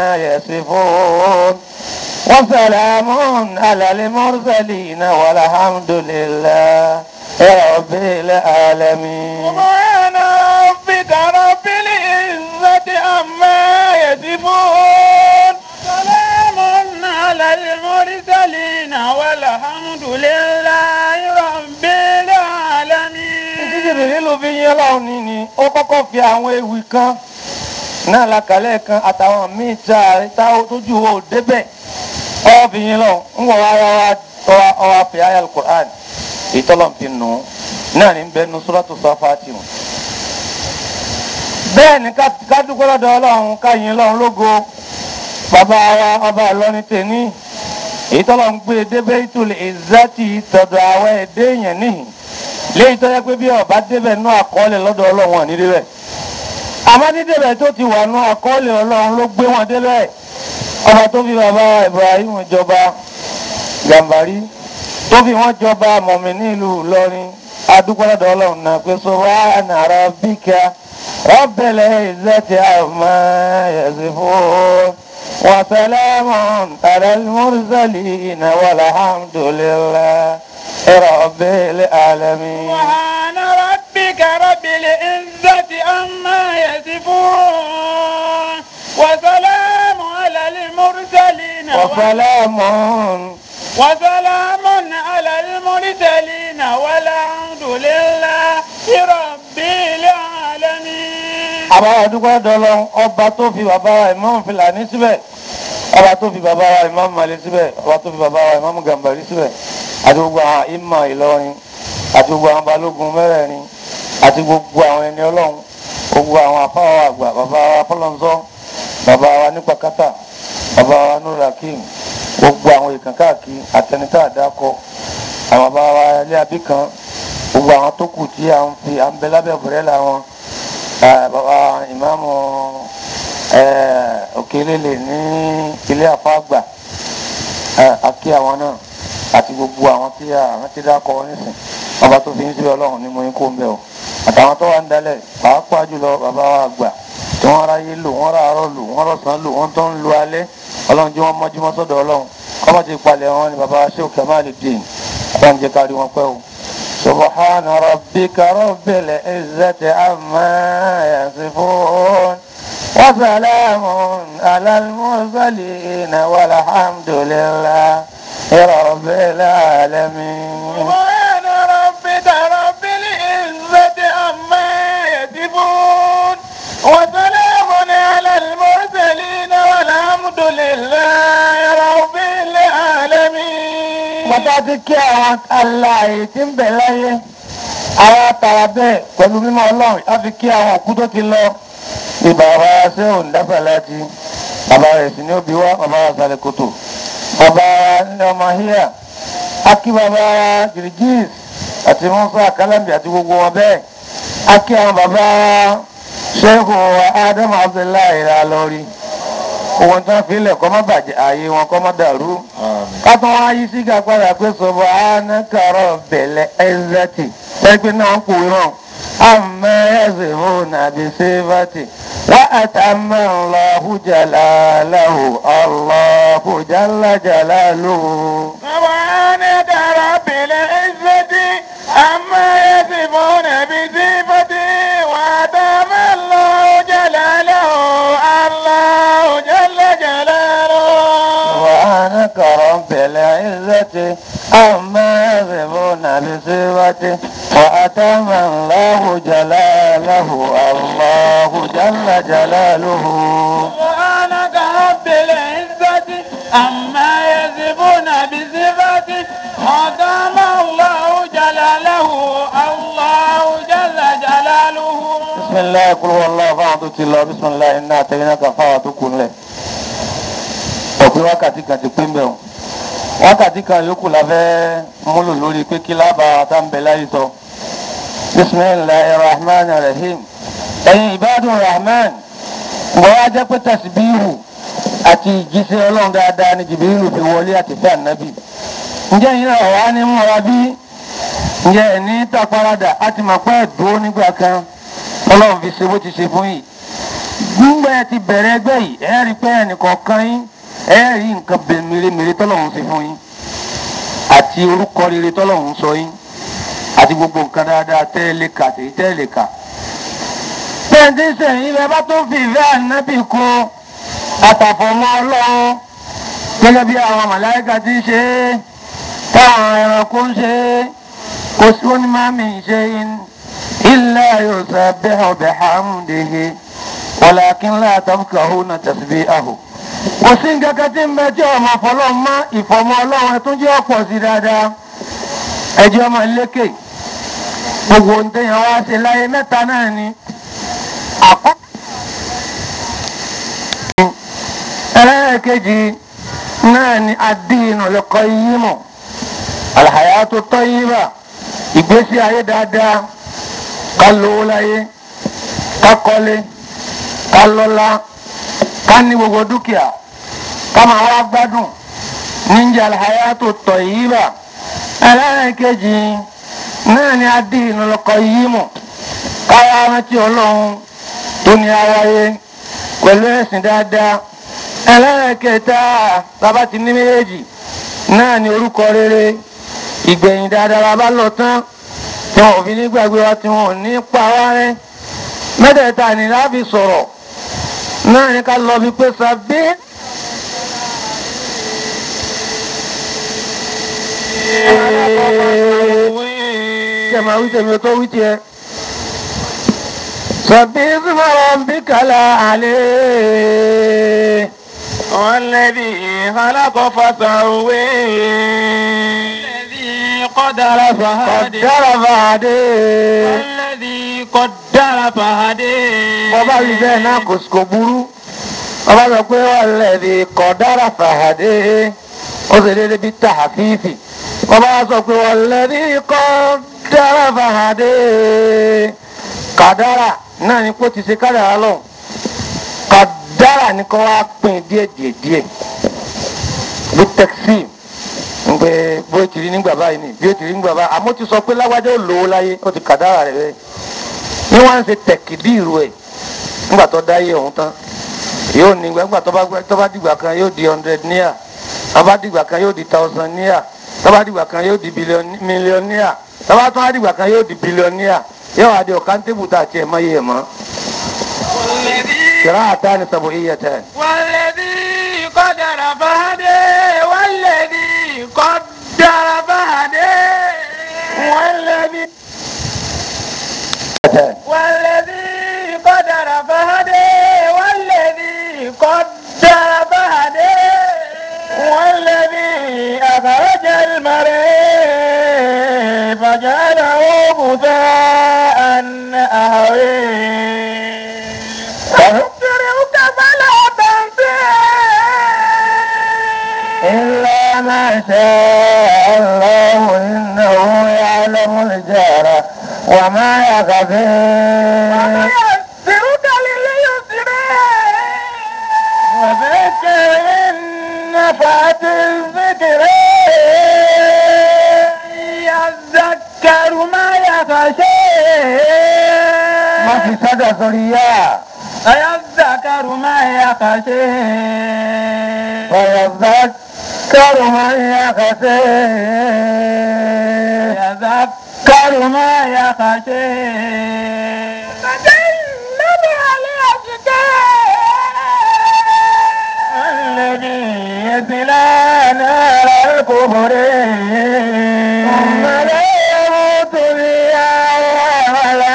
yasifun wa salamun ala al-mursalin walhamdulillahi rabbil alamin. subhana rabbika rabbil izzati المرسلين والحمد لله رب العالمين Jíjìrì nílùú fi yín ọlọ́run ní ni ó kọ́kọ́ fi àwọn ewì kan náà lakalẹ̀ kan àtàwọn míì tá a tá a tójú wo débẹ̀ ọ fi yín lọ ń wọ ara wa ọwọ́ fi ayé alukur'an ìtọ́lọ̀ fi nù ú náà ní bẹ́ẹ̀ nu suratu Safati mu. bẹ́ẹ̀ ni ká ká dúpẹ́ lọ́dọ̀ ọlọ́run ká yìn lọ́run lógo bàbá wa ọba ìlọrin tèmi èyí tọ́lọ̀ ń gbé débẹ̀ ìtòlè ìzátì tọ̀dọ̀ àwọn ẹ̀dẹ́ yẹn níhìn léyìí tó yẹ pé bí ọba débẹ̀ nú àkọọ́lẹ̀ lọ́dọ̀ ọlọ́run wọn ní débẹ̀ àmọ́ ní débẹ̀ tó ti wà nú àkọọ́lẹ̀ ọlọ́run ló gbé wọn débẹ̀ ọba tó fi bàbá Ibrahim jọba Gàmbàrí tó fi wọn jọba mọ̀mí nílùú Ìlọrin adúgbòlódò ọlọ́run náà pé subhana rabbika rabbil izzati amma yasifun wa salamun alal mursalin walhamdulillahi rabbil alamin. سبحان ربك رب العزة عما يصفون وسلام على المرسلين وسلام وسلام على المرسلين والحمد لله رب العالمين àbára dúpẹ́ dọ́lọ́ ọba tó fi bàbá wa Imam Fìlàní síbẹ̀ ọba tó fi bàbá wa Imam Mali síbẹ̀ ọba tó fi bàbá wa Imam Gàmbàrí síbẹ̀ àti gbogbo àwọn ìmọ̀ Ìlọrin àti gbogbo àwọn balógun mẹ́rẹ̀ẹ̀rin àti gbogbo àwọn ẹni ọlọ́run gbogbo àwọn afáwọ̀ àgbà bàbá wa fọlọ́nzọ́ bàbá wa nípakátà bàbá wa nurakim gbogbo àwọn ìkàn káàkiri àtẹnitá àdákọ àwọn bàbá wa ilé abíkan gbogbo àwọn tó kù tí à ń fi à ń bẹ lábẹ́ bùrẹ́là wọn Eh, bàbá ìmáàmù eh, òkèlélè ní ilé àfáàgbà àkí àwọn náà àti gbogbo àwọn tí àwọn ti dákọ nísìn ọba tó fi ń síbẹ̀ ọlọ́run ní mo ń kó ń bẹ̀ o àtàwọn tó wà ń dalẹ̀ pàápàá jùlọ bàbá wa àgbà tí wọ́n ráyé lò wọ́n ràárọ̀ lò wọ́n rọ̀sán lò wọ́n tó ń lo alẹ́ ọlọ́run jí wọ́n mọ́júmọ́ sọ́dọ̀ ọlọ́run kọ́mọ́ ti palẹ̀ wọn ni bàbá Sheikh Kamaluddin ọlọ́run jẹ́ kárí wọn pẹ́ o. سبحان ربك رب العزة عما يصفون وسلام على المرسلين والحمد لله رب العالمين سبحان ربك رب العزة عما يصفون وسلام على المرسلين والحمد لله رب العالمين Bàtà ti kí àwọn aláàyè tí ń bẹ láyé, àwọn àtàrà bẹ́ẹ̀ pẹ̀lú mímọ́ ọlọ́run, a fi kí àwọn òkú tó ti lọ. Ní bàbá ṣé ò ń dáfà láti, bàbá rẹ̀ sì ní òbí wá, bàbá wa sàlẹ̀ kòtò. Bàbá ní ọmọ híyà, a kí bàbá Gìrìgìs àti Mọ́sá Kálámbì àti gbogbo wọn bẹ́ẹ̀. A kí àwọn bàbá Ṣéhù Ádámù Abdullahi ra lórí. Òun tán fi ilẹ̀ kọ́ má bàjẹ́, ààyè wọn kọ́ má dàrú kátó wá yí sí gàgbára pé subhanaka rabbil izzati ẹgbẹ́ náà kò rán amma yasifuna bi sifati wa atamma Allahu jalalahu Allahu jalla jalaluhu. سبحانك رب العزة عما يصفون بصفته وأتم الله جلاله الله جل جلاله سبحانك رب العزة عما يصفون بصفته وأتم الله جلاله الله جل جلاله سبحانك رب العزة عما يصفون بصفته وأتم الله جلاله الله جل جلاله بسم الله قل هو الله فاعبد الله بسم الله إنا أتيناك فاعبد له ọ̀pẹ́ wákàtí kan ti pín bẹ̀ wọn wákàtí kan yòókù la fẹ́ múlò lórí pé kí lába tá ń bẹ láyé sọ bisimilahi rahman rahim ẹ̀yin ìbádùn rahman wọ́n wá jẹ́ pé tẹ̀síbíhù àti ìjíṣẹ́ ọlọ́run dáadáa ní jìbìrìlù fi wọlé àti fẹ́ ànábì ǹjẹ́ yìí náà wà ní múra bí ǹjẹ́ ẹ̀ ní tàparadà á ti mọ̀ pé ẹ̀dúró nígbà kan ọlọ́run fi ṣe bó ti ṣe fún yìí gbígbà ẹ ti bẹ̀rẹ̀ ẹgbẹ́ yìí ẹ rí pé ẹnìkọ̀ọ̀kan yín ẹ rí nǹkan bẹ- mèremère tọ́lọ́run ṣe fún yín àti orúkọ rere tọ́lọ́run sọ yín àti gbogbo nǹkan dáadáa tẹ́lẹ̀ kà tèyí tẹ́lẹ̀ kà. pẹ́ǹtì sẹ́yìn bẹ́ẹ̀ bá tó fi ìfẹ́ ànábì kún àtàfọ̀mọ́ ọlọ́run gẹ́gẹ́ bí àwọn màláíkà ti ṣe é táwọn ẹranko ń ṣe é kò sí ó ní máa mi ṣe illa yusabbihu bihamdihi walakin la tafqahuna tasbihahu kò sí nǹkan kan tí ń bẹ tí ọmọ fọlọ́n mọ́ ìfọ̀mọ́ ọlọ́run ẹ̀tún jẹ́ ọ̀pọ̀ sí dáadáa ẹjọ́ ọmọ lékè gbogbo ohun téèyàn wá ṣe láyé mẹ́ta náà ni àkọ́kọ́ ẹlẹ́ẹ̀kejì náà ni ad-dinu al-qayyimu al-hayatu at-tayyiba ìgbésí ayé dáadáa ká lówó láyé ká kọ́lé ká lọ́lá ká ní gbogbo dúkìá ká máa wá gbádùn níjà al-hayatu at-tayyiba ẹlẹ́ẹ̀kejì náà ni ad-dinu al-qayyimu káwá rántí ọlọ́run tó ní awáyé pẹ̀lú ẹ̀sìn dáadáa ẹlẹ́ẹ̀kẹta bàbá ti ní méjèèjì náà ni orúkọ rere ìgbẹ̀yìn dáadáa bàbá lọ tán tí wọn ò fi ní gbàgbé wa tí wọn ò ní pa wá rẹ́ mẹ́tẹ̀ẹ̀ta ni láàbì sọ̀rọ̀ náà ni ká lọ bí pé sàbí. Ṣé máa wí tèmi tó wí tiẹ̀? Sàbí Isma rabbikal a'la. والذي خلق فسوي الذي قدر فهدي Kọ̀dára fàdé. والذي قدر فهدي Bọ́bá rí bẹ́ẹ̀ náà kò kò burú. Bọ́bá sọ pé walladhi kọ̀dára fàdé. Ó sì dédé bí tàhàfífì. Bọ́bá sọ pé walladhi kọ̀dára fàdé. Kàdára náà ni kó ti ṣe kádàrá lọ. Kàdára ni kó wá pín díẹ̀ díẹ̀ díẹ̀. Bí tẹ́kisì ń pé bó ti rí nígbà báyìí ni bí ó ti rí nígbà báyìí àmọ́ ó ti sọ pé lágbájá ó lò ó láyé ó ti kàdára rẹ̀ bẹ́ẹ̀ ní wọ́n ń ṣe tẹ̀kìdìrú ẹ̀ nígbà tó dáyé ọ̀hún tán yóò ní gbàgbà tó bá tó bá dìgbà kan yóò di hundred naira tó bá dìgbà kan yóò di thousand naira tó bá dìgbà kan yóò di million naira tó bá tó bá dìgbà kan yóò di billion naira yóò wá di ọ̀kántébù tá a tiẹ̀ mọ́ yé ẹ̀ mọ́. والذي kìrá àtàní sàbò iye tẹ̀. والذي قدر فهدي والذي قدر فهدي والذي والذي قدر فهدي والذي قدر فهدي والذي أخرج المريء فجعله غثاء أهوي فنكرهك فلا تنسى إلا ما شاء الله إنه يعلم الجهر وما يخفي ويسرك لليسر وذكر إن نفعت الذكر يذكر ما يخشى ما في سادة سوريا يذكر ما يخشى ويذكر من يخشى يذكر ما يخشى تجنب الأشقى الذي يصلى نار الكفر ثم لا يموت فيها ولا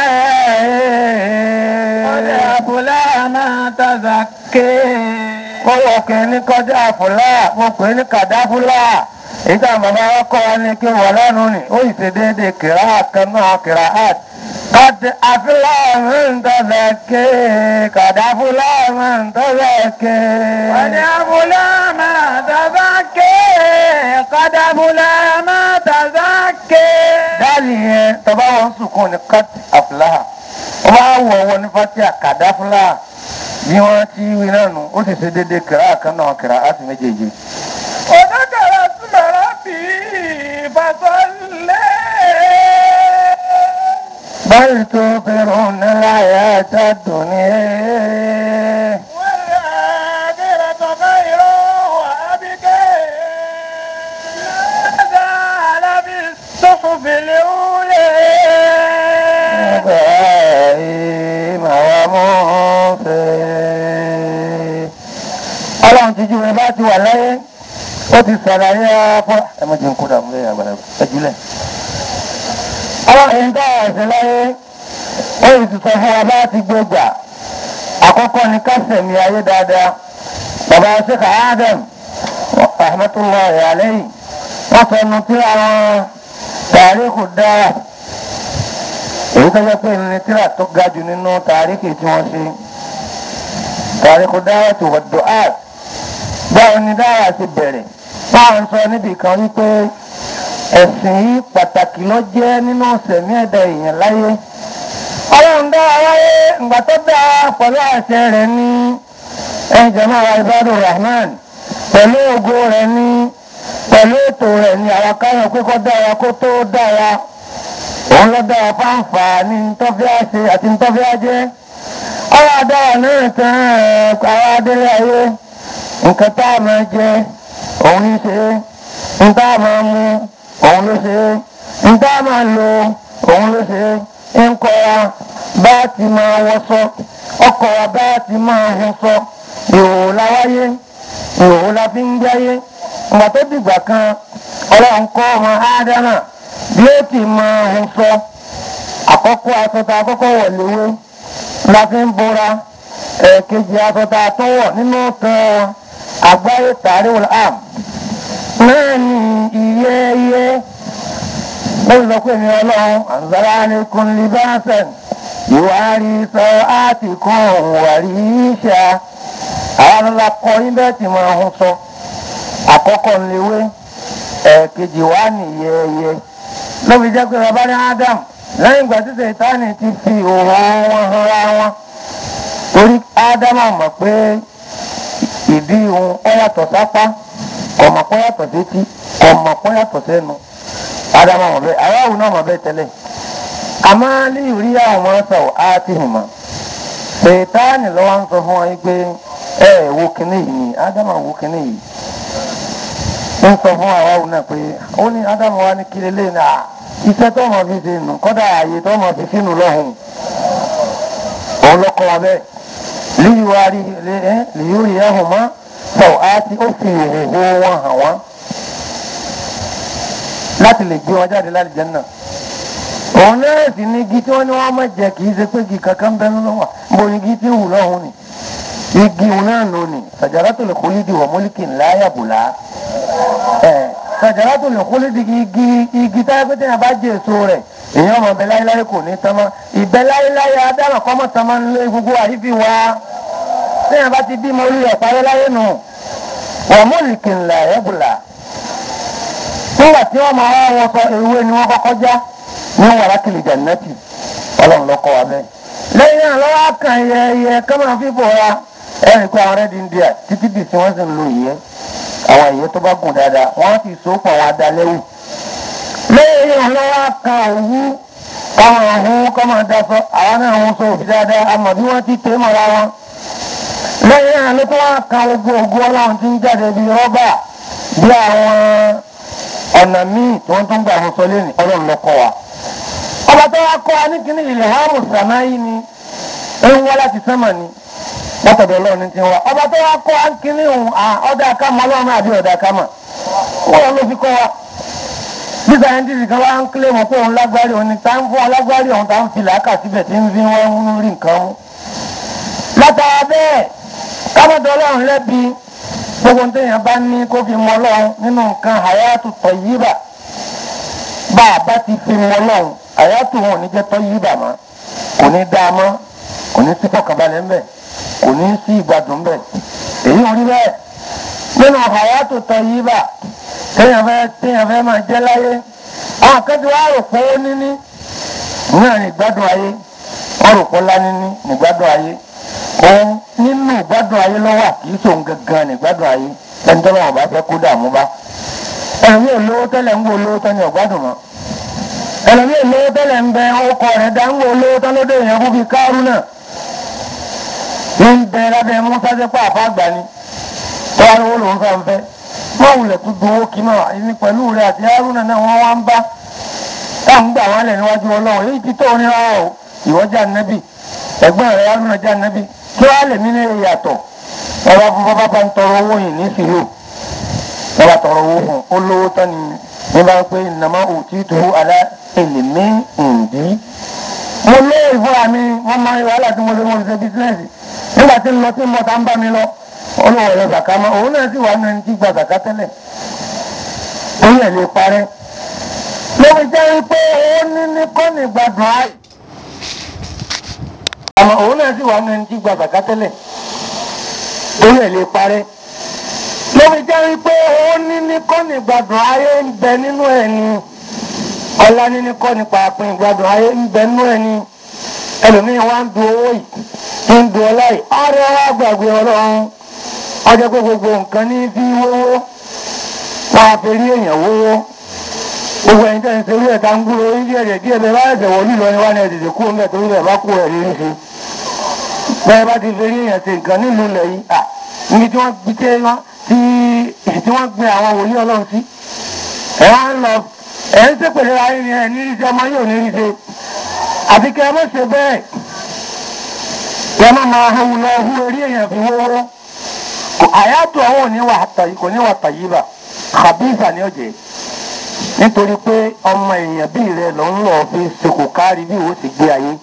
قد يحيى أفلح ما تزكى kọ́wọ́ kìíní kọjá fúlá mo pè ní kàdáfúlá èyí tá bàbá ọkọ wa ní kí wọ́n lẹ́nu ni ó sì ṣe déédéé kìrá kan náà kìrá art kàdé àfúlá ń tọ́lẹ̀ ké kàdáfúlá ń tọ́lẹ̀ ké. قد أفلح ما تزكى قد أفلح ما تزكى dáàlì yẹn tọ́ba wọn sùkún ní kat àfúlá wọ́n bá wọ̀ wọ́n ní fatia kàdáfúlá bí wọ́n ti wí náà nù ó sì ṣe déédéé kìrá kan náà kìrá art méjèèjì. وذكر اسم ربه فصلى بل تؤثرون الحياة الدنيا والآخرة خير وأبقى هذا لفي الصحف الأولى إبراهيم وموسى ọlọ́run ti ju ẹ bá ti wà láyé ó ti sàlàyé fún ẹ má jẹun kó dààmú lẹ́yìn àgbàlagbà ẹ jùlẹ̀. àwọn èyí tá a ṣe láyé ó yìí ti sọ fún wa bá ti gbé gbà àkọ́kọ́ ni ká sẹ̀mí ayé dáadáa bàbá ṣèkà Adam rahmatullahi alayhi wọ́n sọ nu tí àwọn tàríkù dára èyí tó jẹ́ pé ní tíra tó ga jù nínú tàríkì tí wọ́n ṣe tàríkù dára tó wà dùn áàt báwo ni dára ti bẹ̀rẹ̀ báwọn sọ níbi kan wípé ẹ̀sìn yìí pàtàkì ló jẹ́ nínú sẹ̀mí ẹ̀dá èèyàn láyé ọlọ́run dá aráyé ìgbà tó dá pẹ̀lú àṣẹ rẹ̀ ní ẹ̀yìn jẹ́mọ́ àwọn ibadur rahman pẹ̀lú ògo rẹ̀ ní pẹ̀lú ètò rẹ̀ ní àwọn káyọ̀ pé kó dára kó tó dára òun ló dára fáǹfà ní ntọ́fẹ́ àṣẹ àti ntọ́fẹ́ àjẹ́ ọwọ́ adára náà tán àwọn adélé ayé nǹkan tá a máa jẹ òun ní ṣe nǹkan tá a máa mu òun ló ṣe nǹkan tá a máa lò òun ló ṣe ń kọ́ra bá a ti máa wọṣọ ọkọ̀ wa bá a ti máa wọṣọ ìhòòhò la wáyé ìhòòhò la fi ń gbáyé ìgbà tó dìgbà kan ọlọ́run kọ́ ọmọ ádámà bí ó ti máa wọṣọ àkọ́kọ́ asọ́ta àkọ́kọ́ wọ̀ léwé la fi ń bora ẹ̀ẹ̀kejì asọ́ta tó wọ̀ nínú kan àgbáyé tàrí wọlé àm náà ní iye iye lórí sọ pé mi ọlọ́run àǹzárá ni kun libasan ìwárí sọ áàtì kan wàrí ìṣà àwọn ọlọ́lá kọ níbẹ̀ tí mo ń sọ àkọ́kọ́ ńlẹ́wé ẹ̀ẹ̀kejì wá nìyẹyẹ lóbi jẹ́ pé bàbá ní Ádámù lẹ́yìn ìgbà tí Sètánì ti fi òun wọn hanra wọn torí Ádámù mọ̀ pé ìdí òun ó yàtọ̀ sápá kọ̀mọ̀ pọ́ yàtọ̀ sétí kọ̀mọ̀ pọ́ yàtọ̀ sẹ́nu Ádámù mọ̀ bẹ́ẹ̀ aráàlú náà mọ̀ bẹ́ẹ̀ tẹ́lẹ̀ àmọ́ ní ìrí àwọn ọmọ sọ̀rọ̀ á ti hùn mọ́ Sètánì lọ́wọ́ ń sọ fún wọn pé ẹ ẹ wo kinní yìí ni Ádámù wo kinní yìí ń sọ fún aráàlú náà pé ó ní Ádámù wa ní kiri lé ní à iṣẹ́ tó mọ̀ fi ṣe nù kọ́dà ààyè tó mọ̀ fi sínú lọ́hùn òun lọ́kọ́ wa bẹ́ẹ̀ líyìwárí líyìwárí ẹ̀hùn mọ́ sọ̀rọ̀ á ti ó fi ìhòòhò wọn hàn wọ́n láti lè gbé wọn jáde láti Jánnà òun náà sì ní igi tí wọ́n ní wọ́n má jẹ kì í ṣe pé igi kankan bẹ́ẹ̀ ló wà mo ní igi tí ń wù lọ́hùn ni igi òun náà nù ni sajaratul khuldi wa mulkin la yabla ẹ̀ sajaratul khuldi igi igi táyà pé téèyàn bá jẹ èso rẹ̀ èèyàn ọmọ bẹ láyéláyé kò ní tán mọ́ ìbẹ láyéláyé adára kọ́mọ́ tán mọ́ nílé gbogbo àyífi wa téèyàn bá ti bímọ orí ẹ̀ parí láyé nù wa mulkin la yabla nígbà tí wọ́n máa wá wọn sọ ewé ni wọ́n kọ́kọ́ já ní wàràkìlì jannati ọlọ́run lọ́kọ́ wa bẹ́ẹ̀. lẹ́yìn náà lọ́wọ́ kan yẹyẹ kọ́mọ̀ fífò wa ẹ̀rìn pé àwọn rẹ́dí ń di à títí dì sí wọ́n sì ń lo ìyẹ́ àwọn ìyẹ́ tó bá gùn dáadáa wọ́n sì so pọ̀ wọn adalẹ́wù. lẹ́yìn náà lọ́wọ́ kan òwú káwọn ọ̀hún kọ́mọ̀ daṣọ àwọn náà ń sọ òbí dáadáa àmọ́ bí wọ́n ti tẹ́ mọ́ra wọn. lẹ́yìn náà ló tó wá kan gbogbo ògùn ọlọ́run ti ń jáde bíi rọ́bà bí àwọn ọ̀nà míì tí wọ́n tún gbà wọn sọ lẹ́nu ọlọ́run lọ́kọ́ wa ọba tó wá kọ́ wa ní kíní ilẹ̀ hàmù sàmáyé ni ń wá láti sánmà ni látọ̀dọ̀ ọlọ́run ní ti wá ọba tó wá kọ́ wa ní kíní òun ọ̀dà àkàmọ́ ọlọ́run àbí ọ̀dà àkàmọ́ wọ́n ló fi kọ́ wa bí sáyẹ́ntìsì kan wá ń kílé mọ́ pé òun lágbárí òun ni tá ń fún alágbárí òun tá ń fi làákà síbẹ̀ tí ń fi wọ́n ń rí nǹkan mú. látara bẹ́ẹ̀ kábọ̀dọ̀ ọlọ́run lẹ́bi gbogbo téèyàn bá ní kó fi mọ ọlọ́run nínú nǹkan hayatu tayyiba bá a bá ti fi mọ ọlọ́run hayatu wọn ò ní jẹ́ tayyiba mọ́ kò ní dáa mọ́ kò ní sí fọkànbalẹ̀ ńbẹ̀ kò ní sí ìgbádùn ńbẹ̀ èyí ò rí bẹ́ẹ̀ nínú hayatu tayyiba téèyàn fẹ́ téèyàn fẹ́ máa jẹ́ láyé àwọn akẹ́kọ̀ọ́ wa rò pé ó níní náà ní ìgbádùn ayé wọ́n rò pé ó lá níní ní ìgbádùn ayé òun nínú ìgbádùn ayé lọ́wọ́ kì í sòun gangan ní ìgbádùn ayé ẹni tó lọ́wọ́ bá fẹ́ kó dààmú bá ẹlòmíì olówó tẹ́lẹ̀ ń wo olówó tán ní ọ̀gbádùn mọ́ ẹlòmíì olówó tẹ́lẹ̀ ń bẹ ọkọ̀ rẹ̀ dá ń wo olówó tán lóde èèyàn fún fi kárú náà ń bẹ lábẹ́ musa sẹ́pọ̀ àfáàgbà ni tọ́wá lówó lòún fẹ́ ń fẹ́ wọ́n wulẹ̀ tó gbowó kí náà ẹni pẹ̀lú rẹ̀ àti haruna náà wọ́n wá ń bá táwọn gbà wọ́n lẹ̀ níwájú ọlọ́run èyí ti tó ní rárá o ìwọ́jà nẹ́bì ẹ̀gbọ́n rẹ̀ haruna já nẹ́bì kí wàá lè mí ní ìyàtọ̀ ọba fún bàbá bá ń tọrọ owó yìí ní sílò wọ́n bá tọrọ owó fún un ó lówó tán ni ní bá ń pé nàmá òtí tó alá èlèmí ǹdí. mo lé ìfúra mi wọ́n máa ń wàhálà tí mo lè wọ́n ṣe bísíǹsì nígbà tí ń lọ tí ń bọ̀ tá ń bá mi lọ olówó ẹ̀rọ zàká mọ́ òun náà sì wà nínú ẹni tí gba zàká tẹ́lẹ̀ orí ẹ̀ lè parẹ́ lórí jẹ́ wípé ó ní ní kọ́ni gbàdùn áì àmọ́ òun náà sì wà nínú ẹni tí gba zàká tẹ́lẹ̀ orí ẹ̀ lè parẹ́ lórí jẹ́ wípé ó ní ní kọ́ni gbàdùn ayé ń bẹ nínú ẹ̀ ni ọlá níní kọ́ni pàápín gbàdùn ayé ń bẹ nínú ẹ̀ ni ẹlòmíín wá ń du owó yìí ń du ọlá yìí ọ̀rẹ́ wa gbàgbé ọlọ́run ọjọ́ pé gbogbo nǹkan ní fi wówó wọn á fi rí èèyàn wówó gbogbo ẹ̀yin tẹ́ ń serú ẹ̀ tá ń gbúrò orí díẹ̀ díẹ̀ díẹ̀ bẹ́ẹ̀ bá ẹ̀sẹ̀ wọlé lọ ni wá ní ẹ̀dẹ̀dẹ̀ kú ọmọ ẹ̀ torí bẹ́ẹ̀ bá kú ẹ̀ rí ṣe bẹ́ẹ̀ bá ti fi rí èèyàn ṣe nǹkan nílùú ilẹ̀ yìí à níbi tí wọ́n gbé tẹ́ wọn tí tí wọ́n gbé àwọn wòlíì ọlọ́run sí ẹ̀ wá ń lọ ẹ̀ ń ṣèpèlè ayé ni ẹ̀ ní rí ṣe ọmọ yóò ní rí ṣe àfi kẹ́ ẹ má ṣe bẹ́ẹ̀ kẹ́ ẹ má máa hu lọ hu eré èèyàn fi wówó àyàtọ̀ àwọn ò ní wà tàyí kò ní wà tàyí bà kàbíìsà ni ó jẹ́ nítorí pé ọmọ èèyàn bíi rẹ ló ń lọ fi ṣekò kárí bí ìwọ ti gbé ayé.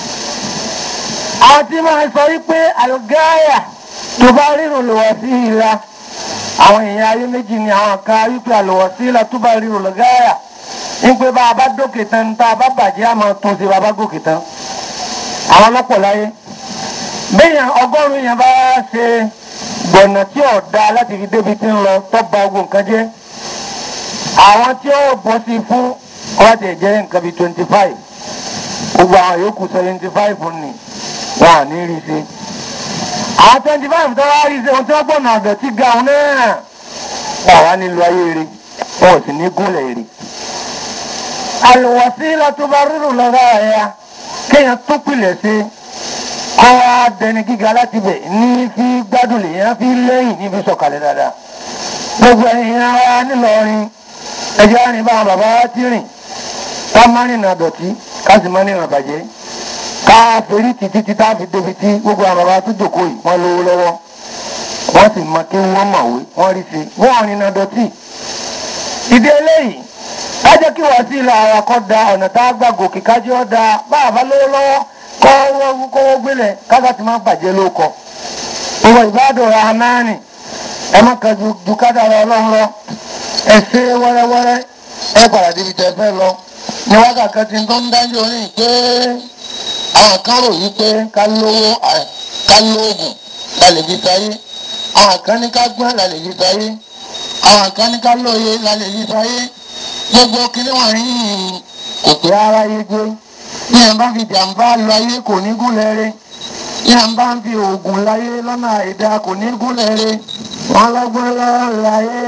àwọn tí máa sọ wípé àlùgáyà tó bá rírun lọ́wọ́ sí ìlà àwọn èèyàn ayé méjì ni àwọn kan wípé àlùwọ̀ sí ìlà tó bá rírun lọ́gáyà wípé bá a bá dókè tán tá a bá bàjẹ́ àmọ́ tún sí bá a bá gòkè tán. àwọn ọlọ́pọ̀ láyé béèyàn ọgọ́rùn-ún yẹn bá ṣe gbọ̀nà tí ò da láti fi débi tí ń lọ tó ba ogun nǹkan jẹ́ àwọn tí ó bọ́ sí fún ọ̀tí ẹ̀jẹ̀ nǹkan bíi twenty five gbogbo àwọn yòókù seventy five ni wọn à ní rí sí. àwọn twenty five tó wá rí sí ohun tí wọ́n gbọ́nà àgbẹ̀ tí ga òun náà wọ́n wá nílò ayé rí wọn ò sì ní gúnlẹ̀ rí. àlùwọ̀sí látó bá rírun lọ́gá ẹ̀yà kéèyàn tó pilẹ̀ sí kọ́ wá dẹni gíga láti bẹ̀ ní fi gbádùn lèèyàn fi lẹ́yìn ní fi sọ̀kalẹ̀ dáadáa. gbogbo ẹ̀yìn ara nílọrin ẹjọ́ àrìn bá bàbá wa ti rìn ká má rìnà dọ̀tí ká sì má rìnà bàjẹ́ ká ferí títí tí táà fi débi tí gbogbo àwọn bàbá tó jòkó yìí wọ́n lówó lọ́wọ́ wọ́n sì mọ kí wọ́n mọ̀wé wọ́n rí sí wọ́n rìnà dọ̀tí. ìdí eléyìí ká jẹ́ kí wọ́n sí ilẹ̀ ara kọ́ da ọ̀nà tá a gbà gòkè kájọ́ ọ́ da bá àbá lówó lọ́wọ́ kọ́ kówó gbélẹ̀ kága ti má bàjẹ́ ló kọ. gbogbo ìbádùn rahmani ẹ má kan ju kádàrá ọlọ́run lọ ẹ ṣe wẹ́rẹ́wẹ́rẹ́ ẹ padà débi tẹ fẹ́ lọ ní wákàtí tí tó ń dájú orí pé àwọn kan rò yí pé ká lówó ká lóògùn la lè fi sáyé àwọn kan ní ká gbọ́n la lè fi sáyé àwọn kan ní ká lóye la lè fi sáyé gbogbo kíní wọn rí kò pé ara yé gbé ní ẹ̀ bá fi jàǹbá lọ ayé kò ní gúnlẹ̀ rẹ̀ ní ẹ̀ bá fi oògùn láyé lọ́nà àìdá kò ní gúnlẹ̀ rẹ̀ wọ́n lọ́gbọ́n lọ́ọ́ láyé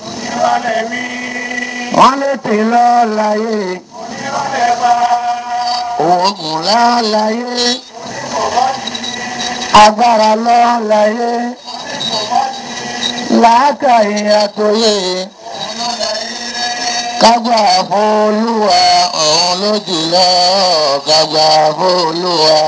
wọ́n lè tè lọ láyé oògùn láláyé agbára lọ láyé làákàyè àtòyè kágbà fólúwa òun ló jùlọ kágbà fólúwa.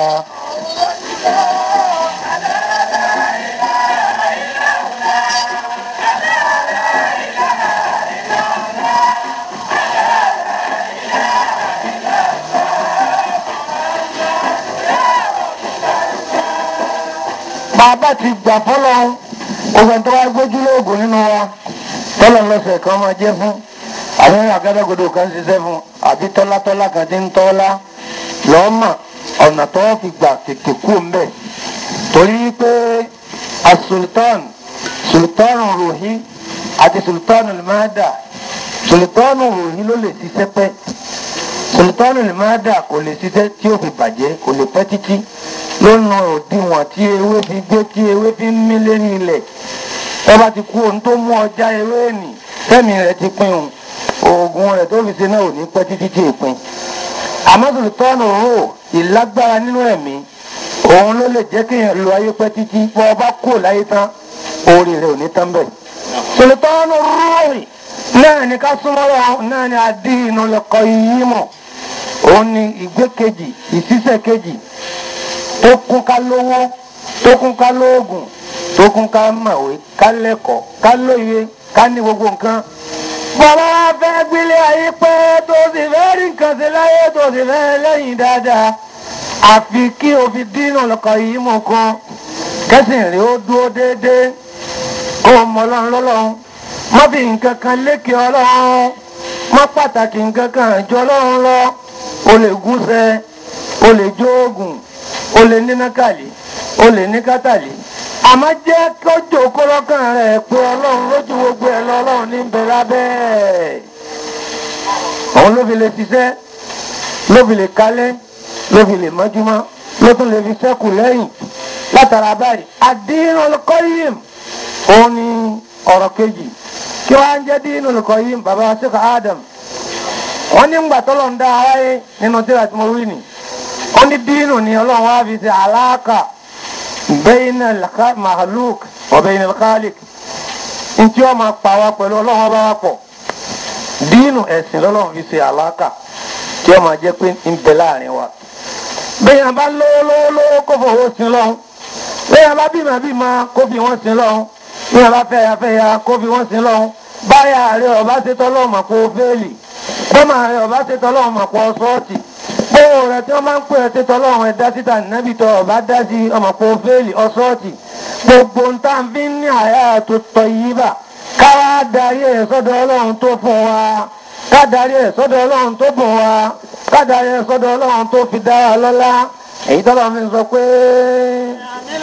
bàbá ti gbà fọlọ́ ògùn tó wá gbójú lóògùn nínú wa tọ́lọ̀ lọ́sẹ̀ kan máa jẹ́ fún àwọn àgádágodo kan ṣiṣẹ́ fún àbí tọ́látọ́lá kan ti ń tọ́lá lọ́mà ọ̀nà tó fi gbà tètè kú mbẹ̀ torí pé asultan sultan rohi àti sultan limada sultan rohi ló lè ṣiṣẹ́ pẹ́ sultan limada kò lè ṣiṣẹ́ tí ó fi bàjẹ́ kò lè pẹ́ títí lọ́nà òdiwọ̀n tí ewé fi gbé tí ewé fi ń mí lérí ilẹ̀ ẹ bá ti kú ohun tó mú ọjà ewé nì tẹ́mi rẹ̀ ti pin òun oògùn rẹ̀ tó fi ṣe náà ò ní pẹ́ títí tí èpin àmọ́sùlù tọ́nù rò ìlágbára nínú ẹ̀mí òun ló lè jẹ́ kéèyàn lo ayé pẹ́ títí bọ́ ọba kú láyé tán orí rẹ̀ ò ní tán bẹ̀. sùlùtọ́nù rúurì náà ni ká súnmọ́ wọn náà ni àdínú lẹ́kọ̀ọ́ yìí mọ̀ òun ni ìgbé kejì ìṣiṣẹ́ kejì tó kún ká lówó tó kún ká lóògùn tó kún ká mọ̀wé ká lẹ́kọ̀ọ́ ká lóye ká ní gbogbo nǹkan bàbá wa fẹ́ gbélé ayé pé tó sì fẹ́ rí nǹkan sí láyé tó sì fẹ́ lẹ́yìn dáadáa àfi kí o fi dínà lọ́kọ̀ yìí mú kan kẹ́sìn rí ó dúró déédéé kó o mọ ọlọ́run lọ́lọ́run má fi nǹkan kan lékè ọlọ́run má pàtàkì nǹkan kan jọ ọlọ́run lọ o lè gúnṣẹ́ o lè jó oògùn o lè ní nákàlí o lè ní kátàlí àmọ́ jẹ́ kó jòkó lọ́kàn rẹ̀ pé ọlọ́run lójú gbogbo ẹ̀ lọ ọlọ́run ní bẹ lábẹ́ ẹ̀ òun ló fi lè ṣiṣẹ́ ló fi lè kálẹ̀ ló fi lè mọ́júmọ́ ló tún lè fi ṣẹ́kù lẹ́yìn látara báyìí àdínú olùkọ́yìm òun ni ọ̀rọ̀ kejì kí wọ́n á ń jẹ́ dínú olùkọ́yìm bàbá sèkò Adam wọ́n ní ńgbà tọ́lọ̀ ń dá aráyé nínú tíra tí mo wí nì ó ní dínú ni ọlọ́run wá fi ṣe àlàkà bẹ́yìn mahaluk ọ̀bẹ̀yìn alkhalik ntí wọ́n máa pa wá pẹ̀lú ọlọ́run ọba wa pọ̀ dínú ẹ̀sìn lọ́lọ́run fi ṣe àlàkà tí wọ́n máa jẹ́ pé ń bẹ láàrin wa bẹ́ẹ̀ yẹn bá lówó lówó lówó kó fowó sin lọ́hún bẹ́ẹ̀ yẹn bá bímọ bímọ kó fi wọ́n sin lọ́hún bẹ́ẹ̀ yẹn bá fẹ́ya fẹ́ya kó fi wọ́n sin lọ́hún báyà rẹ̀ ọba ṣe tọ́lọ́hún mà kó fẹ́ẹ̀lì bọ́mà rẹ̀ ọba ṣe tọ́lọ́hún mà kó sọ́ọ̀tì bóò rẹ̀ tí wọ́n máa ń pè ẹ́ ṣe tọ́lọ́hún ẹ̀ dá síta nẹ́bí tọ́ ọba dá sí ọmọ kó fẹ́ẹ̀lì ọsọ́ọ̀tì gbogbo ń tá fi ń ní àyà tó tọ́ yí bà káwá darí ẹ̀ sọ́dọ̀ ọlọ́run tó fún wa ká darí ẹ̀ sọ́dọ̀ ọlọ́run tó bùn wa ká darí ẹ̀ sọ́dọ̀ ọlọ́run tó fi dá wa lọ́lá èyí tọ́lọ́ mi sọ pé. عمل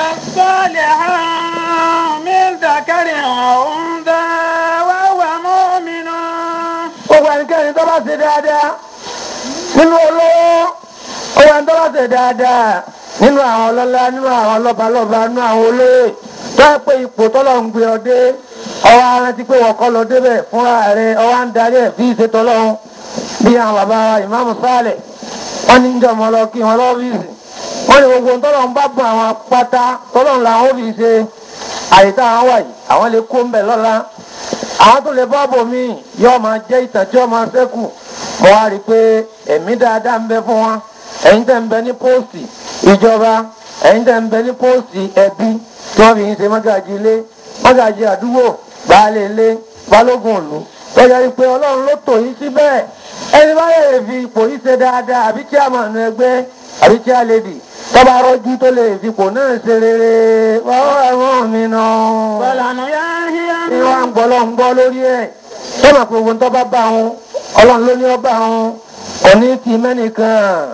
الصالحات من ذكر وأنثى وهو مؤمن gbogbo ẹnikẹ́ni tó bá ṣe dáadáa nínú olówó gbogbo ẹni tó bá ṣe dáadáa nínú àwọn ọlọ́lá nínú àwọn lọ́balọ́ba nínú àwọn olóyè tó yẹ pé ipò tọ́lọ̀ ń gbé ọ dé ọwọ́ arántí pé wọ́n kọ́ lọ débẹ̀ fúnra rẹ̀ ọwọ́ ń darí ẹ̀ fi ìṣètò ọlọ́run bí àwọn bàbá ìmáàmù sálẹ̀ wọ́n ní jọ mọ́ lọ kí wọ́n lọ́fíìsì wọ́n ní gbogbo tọ́lọ̀ ń bá bọ̀ àwọn pátá tọ́lọ̀ làwọn ò fi ṣe àyíká àwọn wà yìí àwọn lè kó ń bẹ̀ lọ́la àwọn tó lè bọ́ọ̀bù mi yóò máa jẹ́ ìtàn tí ó máa ṣẹ́kù mo wá rí i pé ẹ̀mí dáadáa ń bẹ fún wa ẹ̀yin tẹ̀ ń bẹ ní póòsì ìjọba ẹ̀yin tẹ̀ ń bẹ ní póòsì ẹbí tí wọ́n fi ń ṣe mọ́gàjì ilé mọ́gàjì àdúgbò baálé ilé balógun ìlú lọ́jọ́ rí i pé ọlọ́run ló tò yín síbẹ̀ ẹni bá lè fi ipò yìí ṣe dáadáa àbí chairman ẹgbẹ́ àbí chair lady tọ́ba rọ́jú tó lè fi ipò náà ṣe rere wọ́n wà wọ́n mi náà فلنحيينهم ní wọ́n ń gbọ́ lọ́n gbọ́ lórí ẹ̀ ṣé mà pé ohun tó bá bá wọn ọlọ́run ló ní ọba wọn òní ti mẹ́nìkan.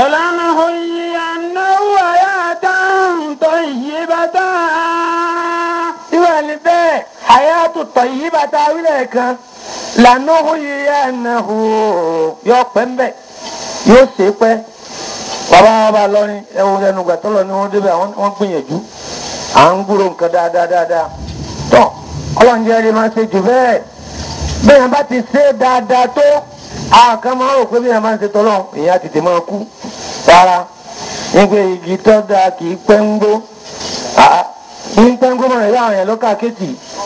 ولنحيينهم حياة طيبة irú ẹni bẹ́ẹ̀ hayatu tayyibata wílẹ̀ kan lànà òye ẹnahu yọ pẹ́ mbẹ́ yóò ṣe pẹ́ bàbá bàbá lọ́rin ẹ̀wọ̀n ẹnu gbàtọ́ lọ ni wọ́n débẹ̀ wọ́n gbìyànjú à ń gbúrò nǹkan dáadáa dáadáa tọ́ ọlọ́run jẹ́ ẹni máa ṣe jù bẹ́ẹ̀ bí yẹn bá ti ṣe dáadáa tó àwọn kan máa rò pé bí yẹn máa ń ṣe tọ́lọ́ ìyẹn á tètè máa kú rárá nígbà igi tó dáa kì í pẹ́ ń gbó Ah, ní pẹ́ ń gbó mọ̀ràn yá àwọn yẹn lọ́kà kéètì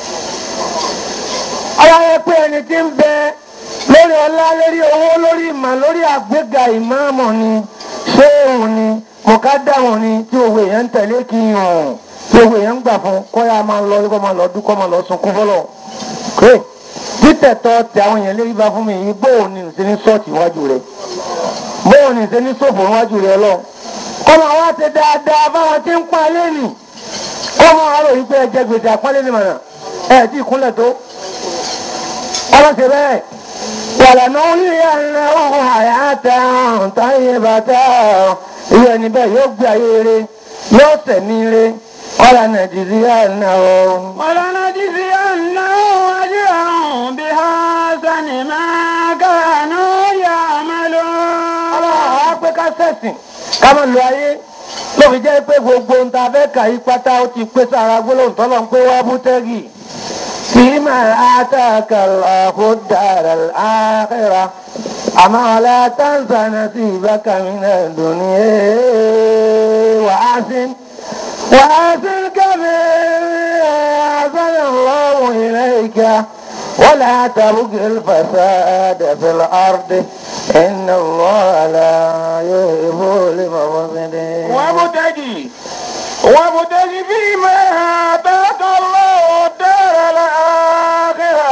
ọlọ́run pé ẹni tí ń bẹ lórí ọlá lórí owó lórí ìmọ̀ lórí àgbéga ìmáàmù ni ṣéèwù ni mọ̀kádàmù ni tí owó èèyàn ń tẹ̀lé kí n hàn tí owó èèyàn ń gbà fún kọ́yà máa ń lọ kọ́ máa lọ dúkọ́ máa lọ sunkún fọlọ́ pé títẹ̀tọ́ tẹ àwọn èèyàn lérí bá fún mi yìí bóun ni ṣe ní sọ́ọ̀tì iwájú rẹ̀ bóun ni ṣe ní sòfò iwájú rẹ̀ lọ kọ́ máa wá ṣe dáadáa báwọn tí ń pa lẹ́nì kọ́ máa wá ròyìn pé ẹ̀jẹ̀ gbèsè àpọ́nlé ni mọ̀nà ẹ̀ tí ìkúnlẹ̀ tó ọlọ́sẹ̀ bẹ́ẹ̀ wàlànà oníyà ńlá ọ̀hún àyàtà táyé bàtà ìwé ẹni bẹ́ẹ̀ yóò gbé ayé rere yóò tẹ̀mí rere ọ̀là nàìjíríà náà o. ولنجزينهم أجرهم بحسن ما كانوا يعملون ọlọ́run á pé ká sẹ̀sìn ká má lo ayé ló fi jẹ́ pé gbogbo ohun tá a fẹ́ kà yí pátá ó ti pé sára gbólóhùn tọ́lọ́ ń pé wá bú tẹ́gì. فيما آتاك الله الدار الآخرة أما لا تنس نصيبك من الدنيا وأحسن وأحسن كما أحسن الله إليك ولا تبغ الفساد في الأرض إن الله لا يحب المفسدين وابتغي وابتغي فيما آتاك الله الدار الآخرة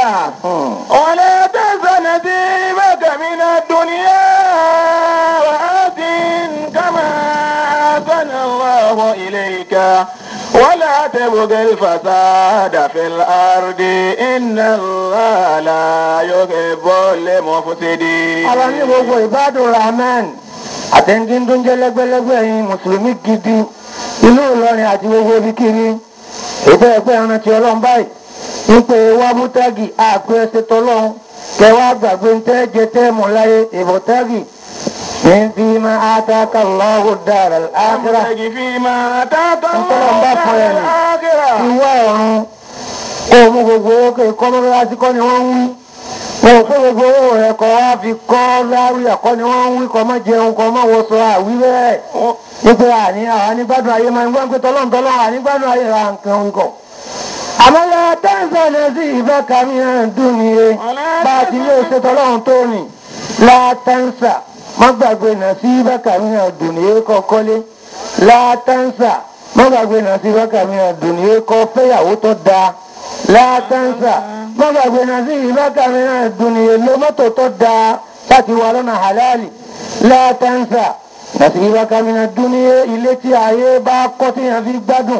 الله إليك ولا تبغ الفساد في الأرض إن الله لا يحب المفسدين ara ní gbogbo ìbádùn rahman àtẹ̀ǹdín tó ń jẹ́ lẹ́gbẹ́lẹ́gbẹ́ yìí mùsùlùmí gidi ìlú ìlọrin àti gbogbo ibikíbi ètò ẹgbẹ́ ẹran ti ọlọ́run báyìí ń pè é wá mútágì àpè ẹsẹ̀ tọlọ́run kẹwàá gbàgbé ń tẹ́ jẹ tẹ́ mọ̀ láyé ìbọ̀tágì ní fi máa àtàkà lọ́wọ́ dára ákírà وابتغ فيما آتاك Ntọ́lọ́run الله bá fún ẹ الدار nì. الآخرة ìwọ ọ̀run kó o mú gbogbo owó kó ikọ́ mọ́lásí kọ́ ni wọ́n ń wí wọn ò kó gbogbo owó rẹ̀ kọ́ wá fi kọ́ láwí ẹ̀kọ́ ni wọ́n ń wí kọ́ mọ́ jẹun kọ́ mọ́ wọṣọ àwí bẹ́ẹ̀ wípé àní àwọn anígbádùn ayé máa ń gbọ́n pé tọ́lọ́n tọ́lọ́n ànígbádùn ayé ra nǹkan wíkọ̀. àmọ́ lọ tẹ́sán náà sí ìfẹ́ kàmí hàn dùn ní e bá a ti lè ṣe tọ́lọ́run tó nì látẹ́nsà má gbàgbé náà sí ìfẹ́ kàmí hàn dùn ní e kọ́ kọ́lé látẹ́nsà má gbàgbé náà sí ìfẹ́ kàmí hàn dùn ní e kọ́ fẹ́yàwó tó dáa látẹ́nsà má gbàgbé náà sí ìfẹ́ kàmí hàn dùn ní e ló mọ́tò tó dáa láti wà lọ́nà halali látẹ́nsà nasibaka mina dúníyé ilé tí ayé bá kọ́ tí yẹn fi gbádùn.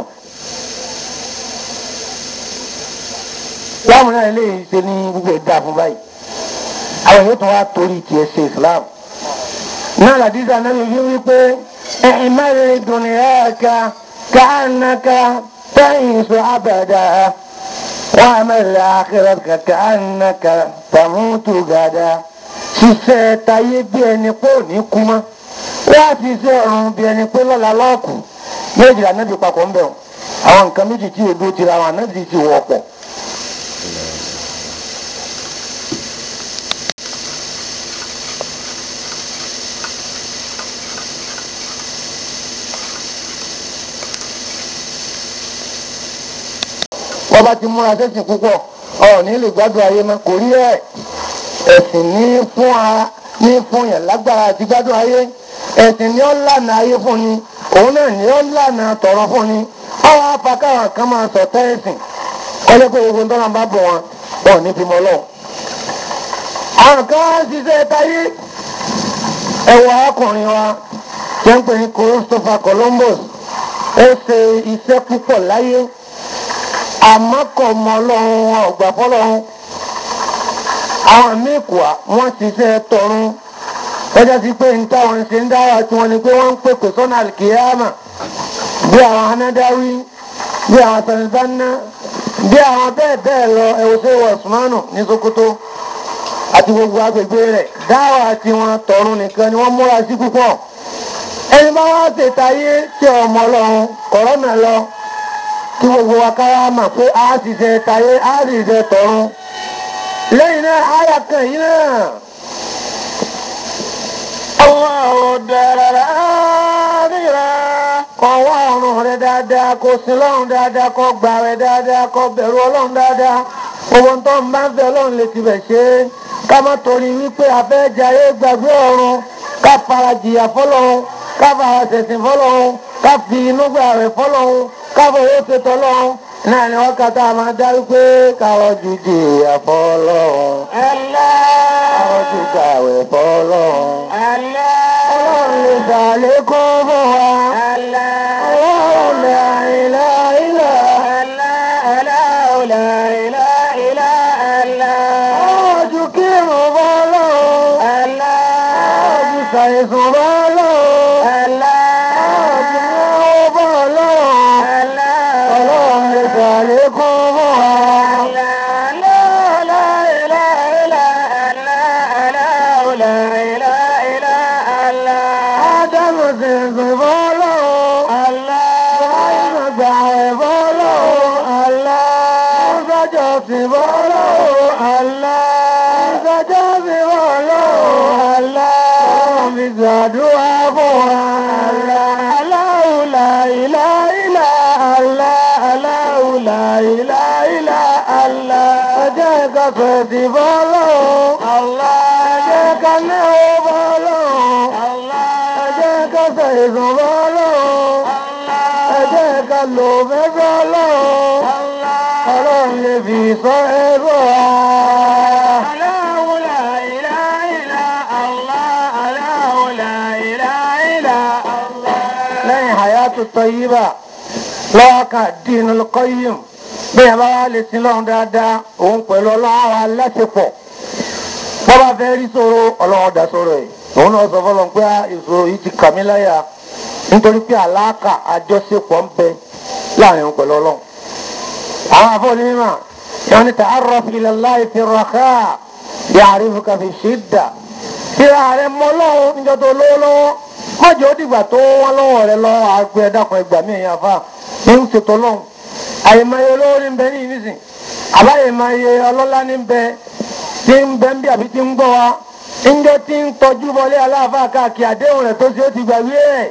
láwọn náà lè ṣe ní gbogbo ẹ̀dá fún báyìí àwọn yóò tún wá torí tiẹ̀ ṣe islam. náà làdíjà náà fi wípé ẹ̀ẹ́n mẹ́rin dùnìyà ká káànáka tẹ́yìn sọ abẹ́dá wọ́n á mẹ́rin àkẹ́rẹ́ káànáka tàmútù gàdá ṣiṣẹ́ tayé bí ẹni pé ò ní kú mọ́ wọ́n á fi iṣẹ́ ọ̀run bí ẹni pé lọ́la lọ́ọ̀kù méjì ànábì papọ̀ ń bẹ̀ wọ́n àwọn nǹkan méjì tí èdè ti ra àwọn ànábì ti wọ̀pọ̀. wọ́n bá ti múra sẹ́sìn púpọ̀ ọ̀ ní lè gbádùn ayé mọ́ kò rí ẹ̀ ẹ̀sìn ní fún a ní fún yẹn lágbára àti gbádùn ayé ẹ̀sìn ni ó lànà ayé fún ni òun náà ni ó lànà tọ̀rọ fún ni àwọn afakáwọn kan máa sọ tẹ́ẹ̀sìn kọ́lé pé gbogbo ńtọ́nà bá bọ̀ wọn wọn ò ní fi mọ́ lọ. àwọn kan wá ń ṣiṣẹ́ táyé ẹ̀wọ̀ arákùnrin wa jẹ́ ń pè ní Christopher Columbus ó ṣe iṣẹ́ púpọ̀ láyé àmọ́ kò mọ ọlọ́run wọn ò gbà fọlọ́run àwọn míì kùà wọ́n ṣiṣẹ́ tọ̀run lọ́jọ́ sí pé níta wọn ṣe ń dára tí wọ́n ní pé wọ́n ń pèpè sọ́nà àlìkìyàmà bí àwọn anádáwí bí àwọn sanibanna bí àwọn bẹ́ẹ̀ bẹ́ẹ̀ lọ ẹ̀wọ̀sẹ̀ wọ̀sùmánù ní Sokoto àti gbogbo agbègbè rẹ̀ dáwà tí wọ́n tọ̀run nìkan ni wọ́n múra sí púpọ̀ ẹni bá wá ṣètàyé tí ọmọ ọlọ́run kọ̀rọ́nà lọ kí gbogbo wa kára mọ̀ pé a sì ṣe tàyé a sì ṣe tọ̀run lẹ́yìn náà àyà kan yìí náà. الله الدار الآخرة kọ wá ọrùn rẹ dáadáa kó sin lọ́run dáadáa kó gbà rẹ dáadáa kó bẹ̀rù ọlọ́run dáadáa owó tó ń bá ń fẹ́ ọlọ́run lè tibẹ̀ ṣe é ká má torí wípé afẹ́jayé gbàgbé ọ̀run ká fara jìyà fọlọ́run ká fara ṣẹ̀sìn fọlọ́run ká fi inú gbà rẹ̀ fọlọ́run ká fowó ṣètò ọlọ́run náà ni wọ́n kàtà máa dá wípé kárọ̀jù jìyà fọlọ́run kárọ̀jù gbàwẹ̀ fọlọ́run ọlọ́run lè ṣàlékún fún wa. ọlọ́run la ilaha illa ọjọ́ kírun fọlọ́run ọjọ́ ṣàìsùn fọlọ́run ọjọ́ náwó fọlọ́run ọlọ́run lè ṣàlékún fún wa. ádámù sì sùn fọlọ́run ibrahim gbà ẹ̀ fọlọ́run mọ́sájọ́ sì fọlọ́run mọ́sájọ́ sì fọlọ́run ọlọ́run fi ṣàdúrà fún wa. Allahu la ilaha illa Allah Allahu la ilaha illa Allah. ọjọ́ ìka fẹ̀sì fọlọ́run ọjọ́ ìka náà fọlọ́run ọjọ́ ìka fẹ̀sùn fọlọ́run ọjọ́ ìka lò fẹ́ fọlọ́run ọlọ́run lè fi sọ ẹrú wa. lẹ́yìn hayat kalimatu tayyiba lọ́wọ́ kan dinul qayyim bẹ́ẹ̀ bá wà lè sin lọ́run dáadáa òun pẹ̀lú ọlọ́run aláṣepọ̀ bọ́bá fẹ́ rí sọ̀rọ̀ ọlọ́run dá sọ̀rọ̀ ẹ̀ òun náà sọ fọlọ́n pé ìṣòro yìí ti kà mí láyà nítorí pé àlàkà àjọṣepọ̀ ń bẹ láàrin òun pẹ̀lú ọlọ́run. àwọn afọ́ni mímọ́ yóò ní ta'arraf ila Allah fi raha ya'rifuka fi shidda. síra rẹ mọ lọ́wọ́ níjọ́ tó lówó lọ́wọ́ mọ́jọ́ ó dìgbà tó wọ́n lọ́wọ́ rẹ lọ́wọ́ àgbẹ̀ ẹ̀dàkùn ẹgbà mí ẹ̀yà fà ń ṣètò lọ́hùn. àyèmáyé olówó ní bẹ ní ìnísìn àbáyèmáyé ọlọ́lá ní bẹ tí ń bẹ ń bí àbí tí ń gbọ́ wa ńjọ́ tí ń tọ́jú bọlé aláàfáà káàkiri àdéhùn rẹ̀ tó ṣe ó ti gbàgbé ẹ̀.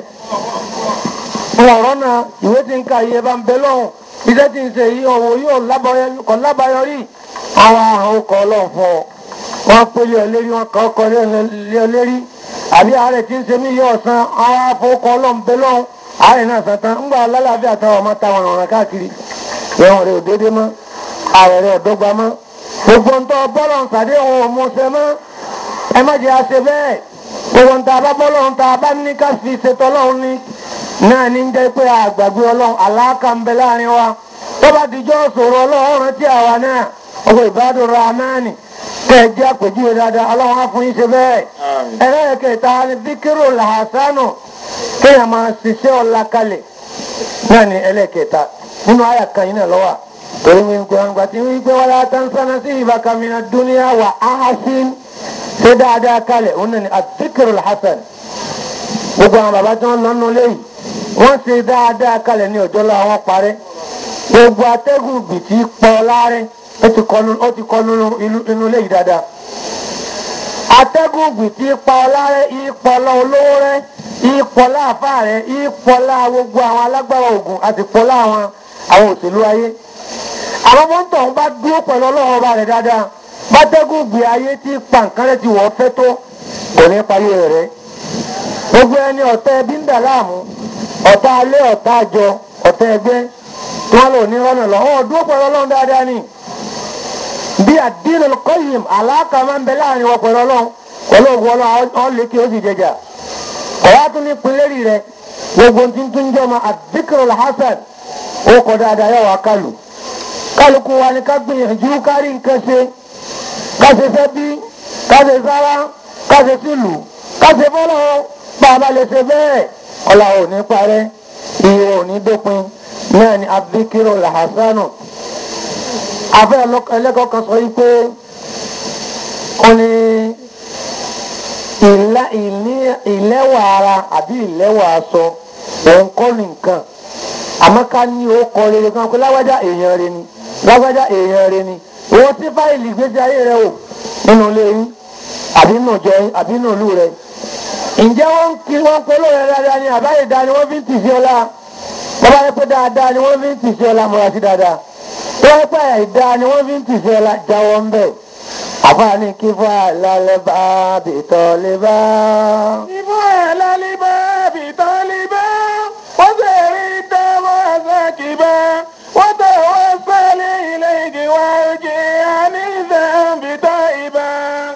ọ̀rọ̀ náà ìwé tí ń ka iye bá ń bẹ lọ́hùn iṣẹ́ tí ń ṣe yìí ọ̀wọ́ yóò kọ́ lábáyọrí àwọn àrùn ọkọ̀ ọlọ́run fún ọ. wọ́n pélé ọlérí wọn kọ́ ọkọ̀ lé ọlérí àbí ààrẹ tí ń ṣe mí yóò san àwọn afọwọ́kọ̀ ọlọ́run bẹ lọ́hùn ààrẹ náà sàn tán ńgbà lálàáfíà táwọn ọmọ táwọn ọ̀ràn káàkiri ẹ̀wọ̀n rẹ̀ òdédé mọ́ ààrẹ rẹ̀ ọ̀dọ́gba mọ́ gbogbo ń tọ́ bọ́lọ̀ ń sàdé òun ò mú ṣe mọ́ ẹ má jẹ́ àṣẹ bẹ́ẹ̀ gbogbo nta bá bọ́ lọ́run ta bá ní ká fi ṣètò ọlọ́run ní náà ní jẹ́ pé àgbàgbé ọlọ́run àlàáká ń bẹ láàrin wa tó bá dijọ́ sọ̀rọ̀ ọlọ́run rántí àwa náà ọkọ̀ ìbádùn rahmani kẹ́ ẹ jẹ́ àpèjúwe dáadáa ọlọ́run á fún yín ṣe bẹ́ẹ̀ ẹlẹ́ẹ̀kẹta ni bíkírò làhásánù kéèyàn máa ṣiṣẹ́ ọ̀la kalẹ̀ náà ni ẹlẹ́ẹ̀kẹta nínú àyà kan yìí náà lọ́wọ́ torí wípé wọn gbà tí wípé wọn lá tán sánà sí ìbákamínà dúníà wà áhásín ṣe dáadáa kalẹ̀ òun náà ni àdìkìrò hasan gbogbo àwọn bàbá tí wọ́n lọ nù léyìí wọ́n ṣe dáadáa kalẹ̀ ní ọjọ́ lọ́wọ́ wọn parẹ́ gbogbo atẹ́gùn bìtì pọ̀ láàrin ó ti kọ́ inú léyìí dáadáa atẹ́gùn bìtì pọ̀ láàrin ìpọ̀lọ́ olówó rẹ̀ ìpọ̀lá àfà rẹ̀ ìpọ̀lá gbogbo àwọn alágbára ògùn àti pọ̀lá àwọn àwọn òṣèlú ayé àwọn mọ́tò ń bá dúró pẹ̀lú ọlọ́run ọba rẹ̀ dáadáa bátẹ́gùn gbé ayé tí pa nǹkan rẹ̀ ti wọ́ fẹ́ tó kò ní parí rẹ̀ gbogbo ẹni ọ̀tá ẹbí ń dà láàmú ọ̀tá alẹ́ ọ̀tá àjọ ọ̀tá ẹgbẹ́ tí wọ́n lò ní rọ́nà lọ ọ̀ dúró pẹ̀lú ọlọ́run dáadáa ni bí àdínà kọ́yìm àlàkà máa ń bẹ láàrin wọn pẹ̀lú ọlọ́run pẹ̀lú ògùn ọlọ́run ọ̀ lékè ó sì jẹjà ọ̀wá tún ní pinlẹ́rì rẹ̀ gbogbo tí ń tún jẹ́ ọmọ àdìkìrò hasan ó kọ dáadáa yẹ wá kálù kálukú wa ni ká gbìyànjú kárí nǹkan ṣe káṣe fẹ́ bí káṣe sára káṣe sílùú káṣe fọ́lọ́ bá a bá lè ṣe bẹ́ẹ̀ ọ̀la ò ní parẹ́ iye ò ní dópin náà ni abdikiro lahasanu afẹ́ ẹlẹ́kọ̀ọ́ kan sọ yìí pé ó ní ìlẹ́wà ara àbí ìlẹ́wà aṣọ òun kọ́ ní nǹkan àmọ́ ká ní ó kọ rere kan pé lágbájá èèyàn rẹ ni lágbájá èèyàn rẹ ni owó tí fáìlì ìgbésí ayé rẹ wò nínú ilé yín àbí nínú ìjọ yín àbí nínú ìlú rẹ ǹjẹ́ wọ́n ń kí wọ́n polówó rẹ dáadáa ni àbáyé dáa ni wọ́n fi ń tì sí ọlá bọ́bá yẹ pé dáadáa ni wọ́n fi ń tì sí ọlá múra sí dáadáa tó yẹ pé àìdáa ni wọ́n fi ń tì sí ọlá jáwọ́ ń bẹ̀ àfààní kí fún àlàlẹ́ bá bìtọ́ lè bá. kí fún àlàlẹ́ bá bìtọ́ lè bá wọ́n sì rí dáwọ́ ẹ̀sẹ̀ kì bá wọ́n tẹ̀ wọ́n sẹ́lẹ̀ ilé igi wá igi àní ìsẹ̀ǹbì tó ibà.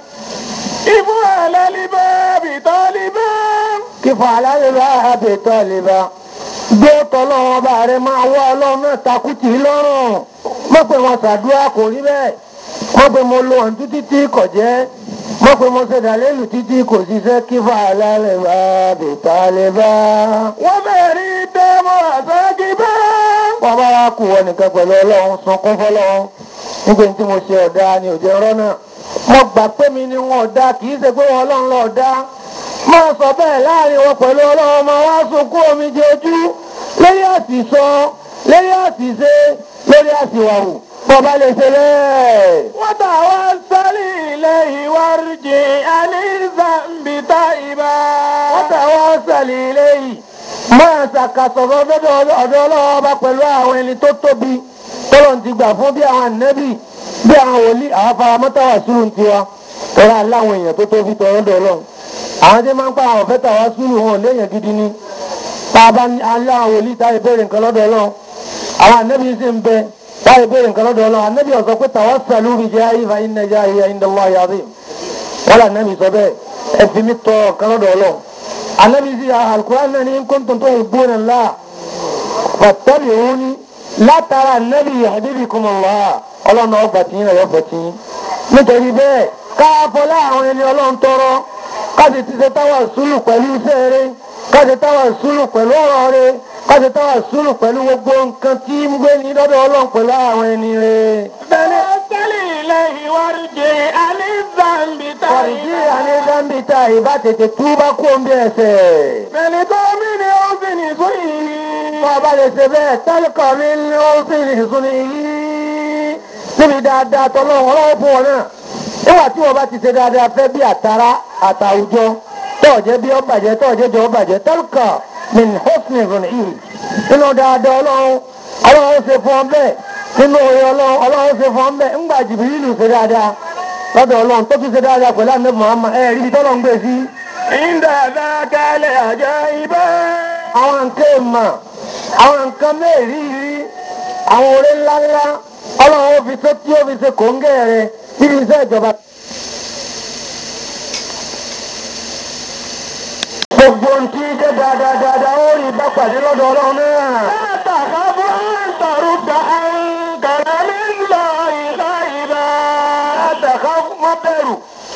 kí fún àlàlẹ́ bá bìtọ́ lè bá. kí fún àlàlẹ́ bá bìtọ́ lè bá. gbé tọ́lọ́wọ́n bá rẹ máa wọ́ ọlọ́run náà takùtì lọ́rùn mọ̀ pé wọ́n ṣàdúrà kò rí bẹ́ẹ̀ mọ̀ pé mo lo ọ̀n títí tí kò jẹ́ mọ̀ pé mo ṣe dàlélù títí kò ṣiṣẹ́ kí fún àlàlẹ́ bá bìtọ́ lè bá. wọ́n bẹ̀rẹ̀ rí dáwọ́ ẹ̀sẹ̀ kì bá. wọ́n bá wá kú wọn nìkan pẹ̀lú ọlọ́run sunkún fọlọ́run nígbà tí mo ṣe ọ̀dà ni òjò ọ̀rọ̀ náà mo gbà pé mi ni wọn ọ̀dà kì í ṣe pé wọn ọlọ́run lọ ọ̀dà máa sọ bẹ́ẹ̀ láàrin wọn pẹ̀lú ọlọ́run máa wá sunkún omi jẹ ojú lórí àṣìṣọ lórí àṣìṣe lórí àṣìwàwù bọ́ bá lè ṣe bẹ́ẹ̀. wọ́n tà wá sálí ilé ìwárìjì àlìsàmbì tá ìbá. wọ́n tà wá sálí ilé yìí máa ṣàkàsọ̀rọ̀ lọ́dọ̀ ọ̀dọ̀ ọlọ́wọ́ bá pẹ̀lú àwọn ẹni tó tóbi tọ́lọ̀ ti gbà fún bí àwọn ànẹ́bì bí àwọn wòlíì àwọn faramọ́tàwà sùúrù ń tiwa tọ́lá aláwọn èèyàn tó tóbi tọ́lọ́ dọ̀ ọlọ́run àwọn tí máa ń pa àwọn ọ̀fẹ́ tàwa sùúrù wọn léèyàn gidi ni tá a bá aláwọn wòlíì táyé béèrè nǹkan lọ́dọ̀ ọlọ́run àwọn ànẹ́bì sì ń bẹ táyé béèrè nǹkan lọ́dọ̀ ọlọ́run ànẹ́bì ọ̀sọ́ pé tàwa sàlú bí jẹ́ ayé fa iná jẹ́ ayé indallah yazim wọ́n ànẹ́bì sọ bẹ́ẹ̀ ẹ fi mí tọ́ nǹkan lọ́dọ̀ ọlọ́run النبي زي القرآن إن كنتم تحبون الله fàtẹ́lì òun ní látara nẹ́bí yahdibikumullah ọlọ́run ọgbà tí yín ọ̀yọ́ fẹ́ tí yín nítorí bẹ́ẹ̀ káàfọ́ láàrin ẹni ọlọ́run tọrọ káṣí ti ṣe táwà sùúrù pẹ̀lú iṣẹ́ rẹ káṣí táwà sùúrù pẹ̀lú ọ̀rọ̀ rẹ káṣí táwà sùúrù pẹ̀lú gbogbo nǹkan tí ń gbé ní lọ́dọ̀ ọlọ́run pẹ̀lú àwọn ẹni rẹ. توكل إليه وارجع عن الذنب kọ̀rìjì تائبا àní dáńbìtà ìbá tètè túbá kó ń bí ẹsẹ̀. فلتؤمن حسن سوءه Bọ́ ọba lè ṣe bẹ́ẹ̀ tẹ́lẹ̀kọ̀ mi ní ó sì ní ìsúnni yìí. Níbi dáadáa tọ́lọ́run ọlọ́wọ́ fún wọn náà. Níwà tí wọ́n bá ti ṣe dáadáa fẹ́ bí àtàrà àtàwùjọ. Tọ́ọ̀jẹ́ bí ó bàjẹ́ tọ́ọ̀jẹ́ jọ ó bàjẹ́ tẹ́lẹ̀kọ̀ mi ní ó sì ní ìsúnni yìí. Nínú dáadáa ọlọ́run ọlọ́run ó ṣe fún ọ bẹ́ẹ̀. Nínú orin ọlọ́run ọlọ́run ó ṣe fún ọ bẹ́ẹ̀. Ńgbà Jìbìrìlù ṣe dáadáa lọ́dọ̀ ọlọ́run tó tún ṣe dáadáa pẹ̀lú àmì Muhammad ẹ̀ rí ibi tọ́lọ́run gbé sí. عند ذاك العجائب àwọn nǹkan èèmọ̀ àwọn nǹkan mẹ́rìírí àwọn oore ńláńlá ọlọ́run ó fi tó tí ó fi ṣe kòńgẹ́ rẹ níbi iṣẹ́ ìjọba. gbogbo ohun tí jẹ́ dáadáa dáadáa ó rí bá pàdé lọ́dọ̀ ọlọ́run náà. لا تخف أن ترد عن كلام الله غائبا àtàkà má bẹ̀rù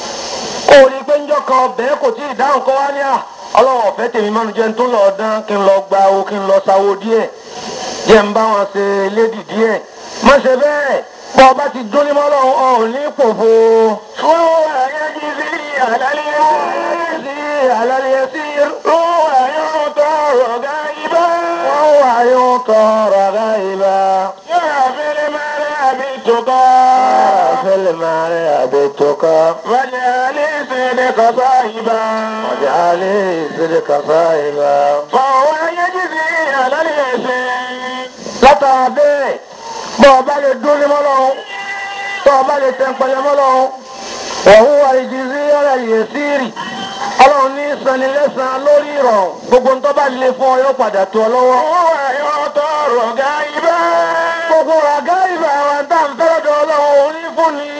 kó o rí i pé njọ́ kan ọbẹ̀ kò tí ì dáhùn kọ́ wá ní à ọlọ́run ọ̀fẹ́ tèmi mánu jẹ́ ń tún lọ dán kí n lọ gba o kí n lọ sáwó díẹ̀ jẹ́ ń bá wọn ṣe lédì díẹ̀ má ṣe bẹ́ẹ̀ bọ́ ọba ti dún ní mọ́lọ́run ọ̀hún ní pòfo. وهو يجزي على اليسير sí àlàyé sí هو يعطى غائبا wọ́n wà yóò tọrọ ọ̀gá ìbá. يغفر المرء بالتقى fẹ́lẹ̀ máa rẹ̀ àbètòkọ́ واجعل صدق صاحبا ọ̀jà alẹ́ ìṣẹ̀lẹ̀ kàfá ìbá. فهو يجزي على اليسير látara bẹ́ẹ̀ bọ́ ọba lè dún ní mọ́lọ́run tọ́ ọba lè tẹ́ ń pẹlẹ mọ́lọ́run ọ̀hún wa ìdíjí ọ̀rẹ́ yìí sírì ọlọ́run ní sanilẹ́sàn lórí ìrọ̀rùn gbogbo ń tọ́ bá lè fún ọ yóò padà tó ọ lọ́wọ́. هو يعطى غائبا gbogbo ràgá ìlú àwọn tá à ń fẹ́ lọ́dọ̀ ọlọ́run orí fún ni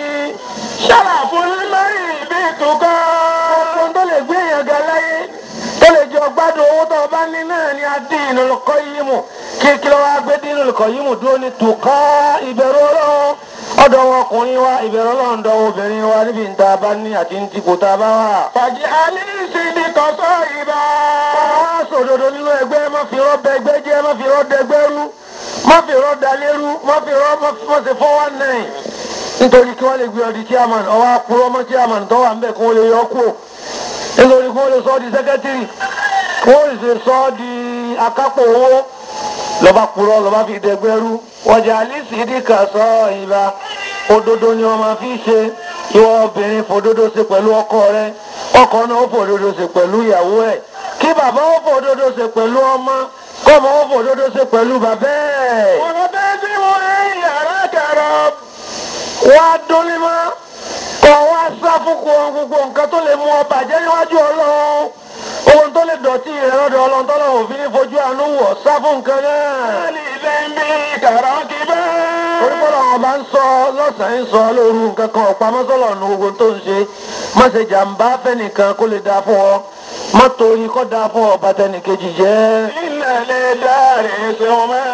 شرف المرء بالتقى gbogbo tó lè gbé èèyàn ga láyé tó lè jọ gbádùn owó tó o bá ní náà ni adín olùkọ́ yìí mù kí kí ló wá gbé dín olùkọ́ yìí mù dúró ní tùkọ́ ìbẹ̀rù ọlọ́run ọ̀dọ̀ wọn ọkùnrin wa ìbẹ̀rù ọlọ́run dọ̀ obìnrin wa níbi ìta bá ní àti ní tìkò tá a bá wà. واجعل صدق صاحبا wọ́n á sòdodo nínú ẹgbẹ́ má fi rọ́ bẹ ẹgbẹ́ jẹ́ má fi rọ́ dẹgbẹ́ rú má fi rọ́ dalérú má fi rọ́ má fi mọ̀sẹ̀ fọ́ wá náà nítorí kí wọ́n lè gbé ọdí chairman ọwọ́ àpòrọ́ mọ́ chairman tó wà ń bẹ̀ kí wọ́n lè yọ kú nítorí kí wọ́n lè sọ ọ́ di secretary kí wọ́n lè sọ ọ́ di akápò owó lọ́ba purọ́ lọ́ba fi dẹgbẹ́ rú ọjà alice dìkà sọ ìbá òdodo ni wọ́n máa fi ṣe ìwọ obìnrin fòdodo ṣe pẹ̀lú ọkọ rẹ ọkọ náà ó fòdodo ṣe pẹ̀lú ìyàwó ẹ̀ kí bàbá ó fòdodo ṣe pẹ̀lú ọmọ kọ́mọ ó fòdodo ṣe pẹ̀lú bàbá ẹ̀. ونبذل أن يراك رب wá dúnlé mọ́ kọ́ wá sá fún kó gbogbo nǹkan tó lè mú ọ bàjẹ́ níwájú ọlọ́run ohun tó lè dọ̀tí rẹ̀ lọ́dọ̀ ọlọ́run tọ́lọ́run òfin ní fojú àánú wọ̀ sá fún nǹkan náà. لذنبك راكبا torí bọ́lá wọn bá ń sọ lọ́sàn-án ń sọ lóru nǹkan kan ọ̀pamọ́ sọ́lọ̀ nu gbogbo tó ń ṣe má ṣe jàǹbá fẹ́nìkan kó lè dáa fún ọ má torí kó dáa fún ọ bàtẹnìkejì jẹ́. إن لدار سما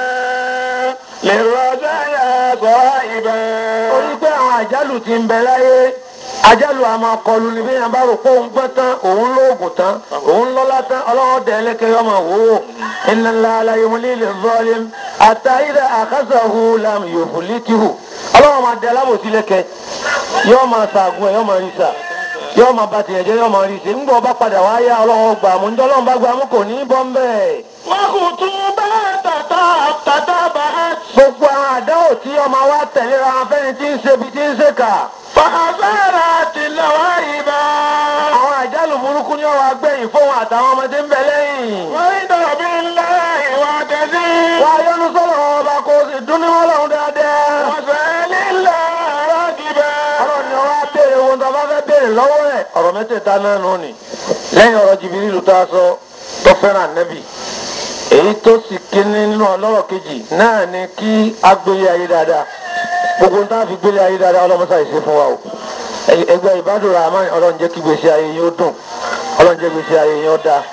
للرزايا صائبا torí pé àwọn àjálù ti ń bẹ láyé àjálù àmọ́ kọlù ni bí yẹn bá rò pé òun gbọ́ tán òun lóògùn tán òun lọ́lá tán ọlọ́wọ́ dẹ̀ ẹlẹ́kẹ́ yọmọ wò ó inna Allaha la yumli liz-zalim hatta idha akhadhahu lam yuflithu ọlọ́wọ́ máa dẹ alábòsí lẹ́kẹ́ yọ máa sàgùn ẹ̀ yọ máa rí sà yọ máa bá tiẹ̀ jẹ́ yọ máa rí sè ńgbọ́ bá padà wá yá ọlọ́wọ́ gbà mú njọ́ ọlọ́wọ́ bá gbà mú kò ní í bọ́ ń bẹ́ẹ̀. وخطوبة تتابعت gbogbo àwọn àdáwò tí ọmọ wa tẹ̀léra wọn fẹ́ni tí ń ṣe bí tí ń ṣe kà فأثارت اللواهب àwọn àjálù burúkú ni wọn wá gbẹ̀yìn fóun àtàwọn ọmọdé ń bẹ lẹ́yìn. ورضا بالله واعتزي wá yọnu sọ̀rọ̀ wọn ọba kó o sì dún ní wọn lọ́hùn dáadáa. وسأل الله راغبا ọ̀rọ̀ ni wọ́n á béèrè ohun tó bá fẹ́ béèrè lọ́wọ́ ẹ̀. ọ̀rọ̀ mẹ́tẹ̀ẹ̀ta náà nù ni. lẹ́yìn ọ̀rọ̀ jìbìrìlù tá a sọ tó fẹ́ràn nẹ́bì. èyí tó sì kíní nínú ọlọ́rọ̀ kejì náà ni kí a gbélé ayé dáadáa. gbogbo tá a fi gbélé ayé dáadáa ọlọ́mọṣà ìṣe fún wa o. ẹgbẹ́ ìbádùn rahman ọlọ́run jẹ́ kí gbèsè ayé yín ó dùn ọlọ́run jẹ́ gbèsè ayé yín ó dáa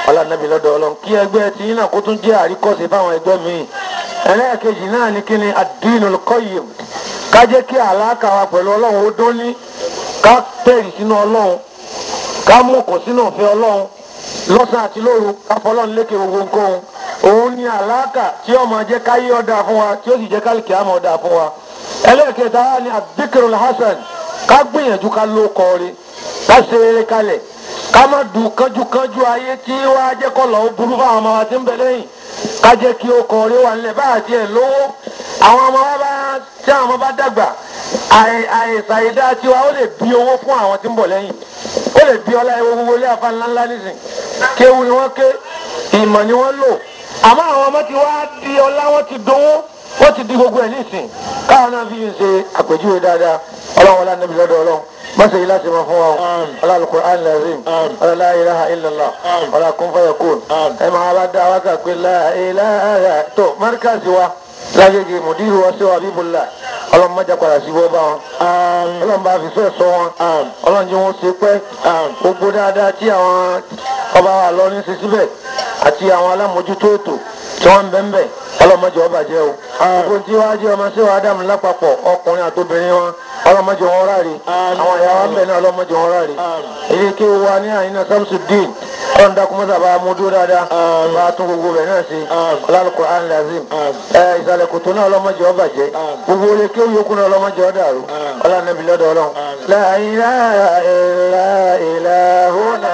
ọlànàbí lọ́dọ̀ ọlọ́run kí ẹgbẹ́ tí náà kó tún jẹ́ àríkọ́sí fáwọn ẹgbẹ́ míì ẹlẹ́ẹ̀kejì náà ní kíni ad-dinul qayyim ká jẹ́ kí àlàkà wa pẹ̀lú ọlọ́run ó dún ní ká tẹ̀rì sínú ọlọ́run ká mú kò sínú òfin ọlọ́run lọ́sàn àti lóru ká fọlọ́run lékè gbogbo nǹkan òun ní àlàkà tí ó máa jẹ́ káyé ọ̀dà fún wa tí ó sì jẹ́ kálíkì àmọ́ ọ̀dà fún wa ẹlẹ́ẹ̀kẹta wa ní ad-dhikrul hasan ká gbìyànjú ká ló kọrin ká ṣe eré kalẹ̀ ká má du kánjúkánjú ayé tí wàá jẹ́ kọ́ lọ́ọ́ burú fáwọn ọmọ wa tí ń bẹ lẹ́yìn ká jẹ́ kí ó kọrin wà nílẹ̀ báyà tiẹ̀ lówó àwọn ọmọ wa bá tí àwọn ọmọ bá dàgbà àìsàn ìdá tiwa ó lè bí owó fún àwọn tí ń bọ̀ lẹ́yìn ó lè bí ọlá ewu gbogbo ilé afa ńláńlá nísìn kéwu ni wọ́n ké ìmọ̀ ni wọ́n lò àmọ́ àwọn ọmọ ti wá di ọlá wọ́n ti dowó wọ́n ti di gbogbo ẹ̀ nísìn káwọn náà fi ń ṣe àpèjúwe dáadáa ọlọ́run ọlá níbi lọ́dọ̀ ọlọ́run mọ́sẹ̀ yìí láti mọ̀ fún wa ọlá al-Qur'an al-Azim ọlá la ilaha illallah ọlá kun fayakun ẹ máa bá dá wákà pé la ilaha tó márkàsí wa lágbègbè mùdírù wa sẹ́wà bíbélà ọlọ́run mọ́jà padà sí bọ́ bá wọn ọlọ́run bá fi fẹ́ sọ wọn ọlọ́run jẹ́ wọn ṣe pẹ́ gbogbo dáadáa tí àwọn ọba wa lọ ní sísíbẹ̀ àti àwọn alámòjútó ètò tí wọ́n ń bẹ́ ń bẹ̀ ọlọ́mọdé ọba jẹ́ o gbogbo tí wàá jẹ́ ọmọ sí wàá dàmú lápapọ̀ ọkùnrin àtobìnrin wọn ọlọ́mọdé wọn ráre àwọn ìyá wa ń bẹ̀ náà ọlọ́mọdé wọn ráre èyí kí wa ní àyínà Samsudeen ọlọ́run dákúmọ́sá bá a mú dúró dáadáa bá a tún gbogbo rẹ̀ náà sí Al-Qur'an Al-Azim ẹ ìsàlẹ̀ kòtò náà ọlọ́mọdé ọba jẹ́ gbogbo olè kí ó yókù náà ọlọ́mọdé ọdà rú ọlọ́nàbí lọ́dọ̀ ọlọ́run la ilaha illa ilahuna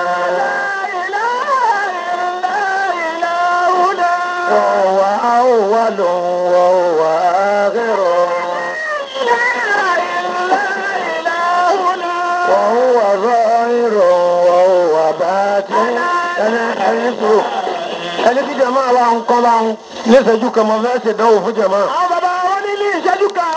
وهو أول وهو آخر وهو ظاهر وهو باطن أنا حيث ẹni tí jama wa ń kọ́ bá ń ní ìṣẹ́jú kan mọ́ fẹ́ ṣèdánwò fún jama.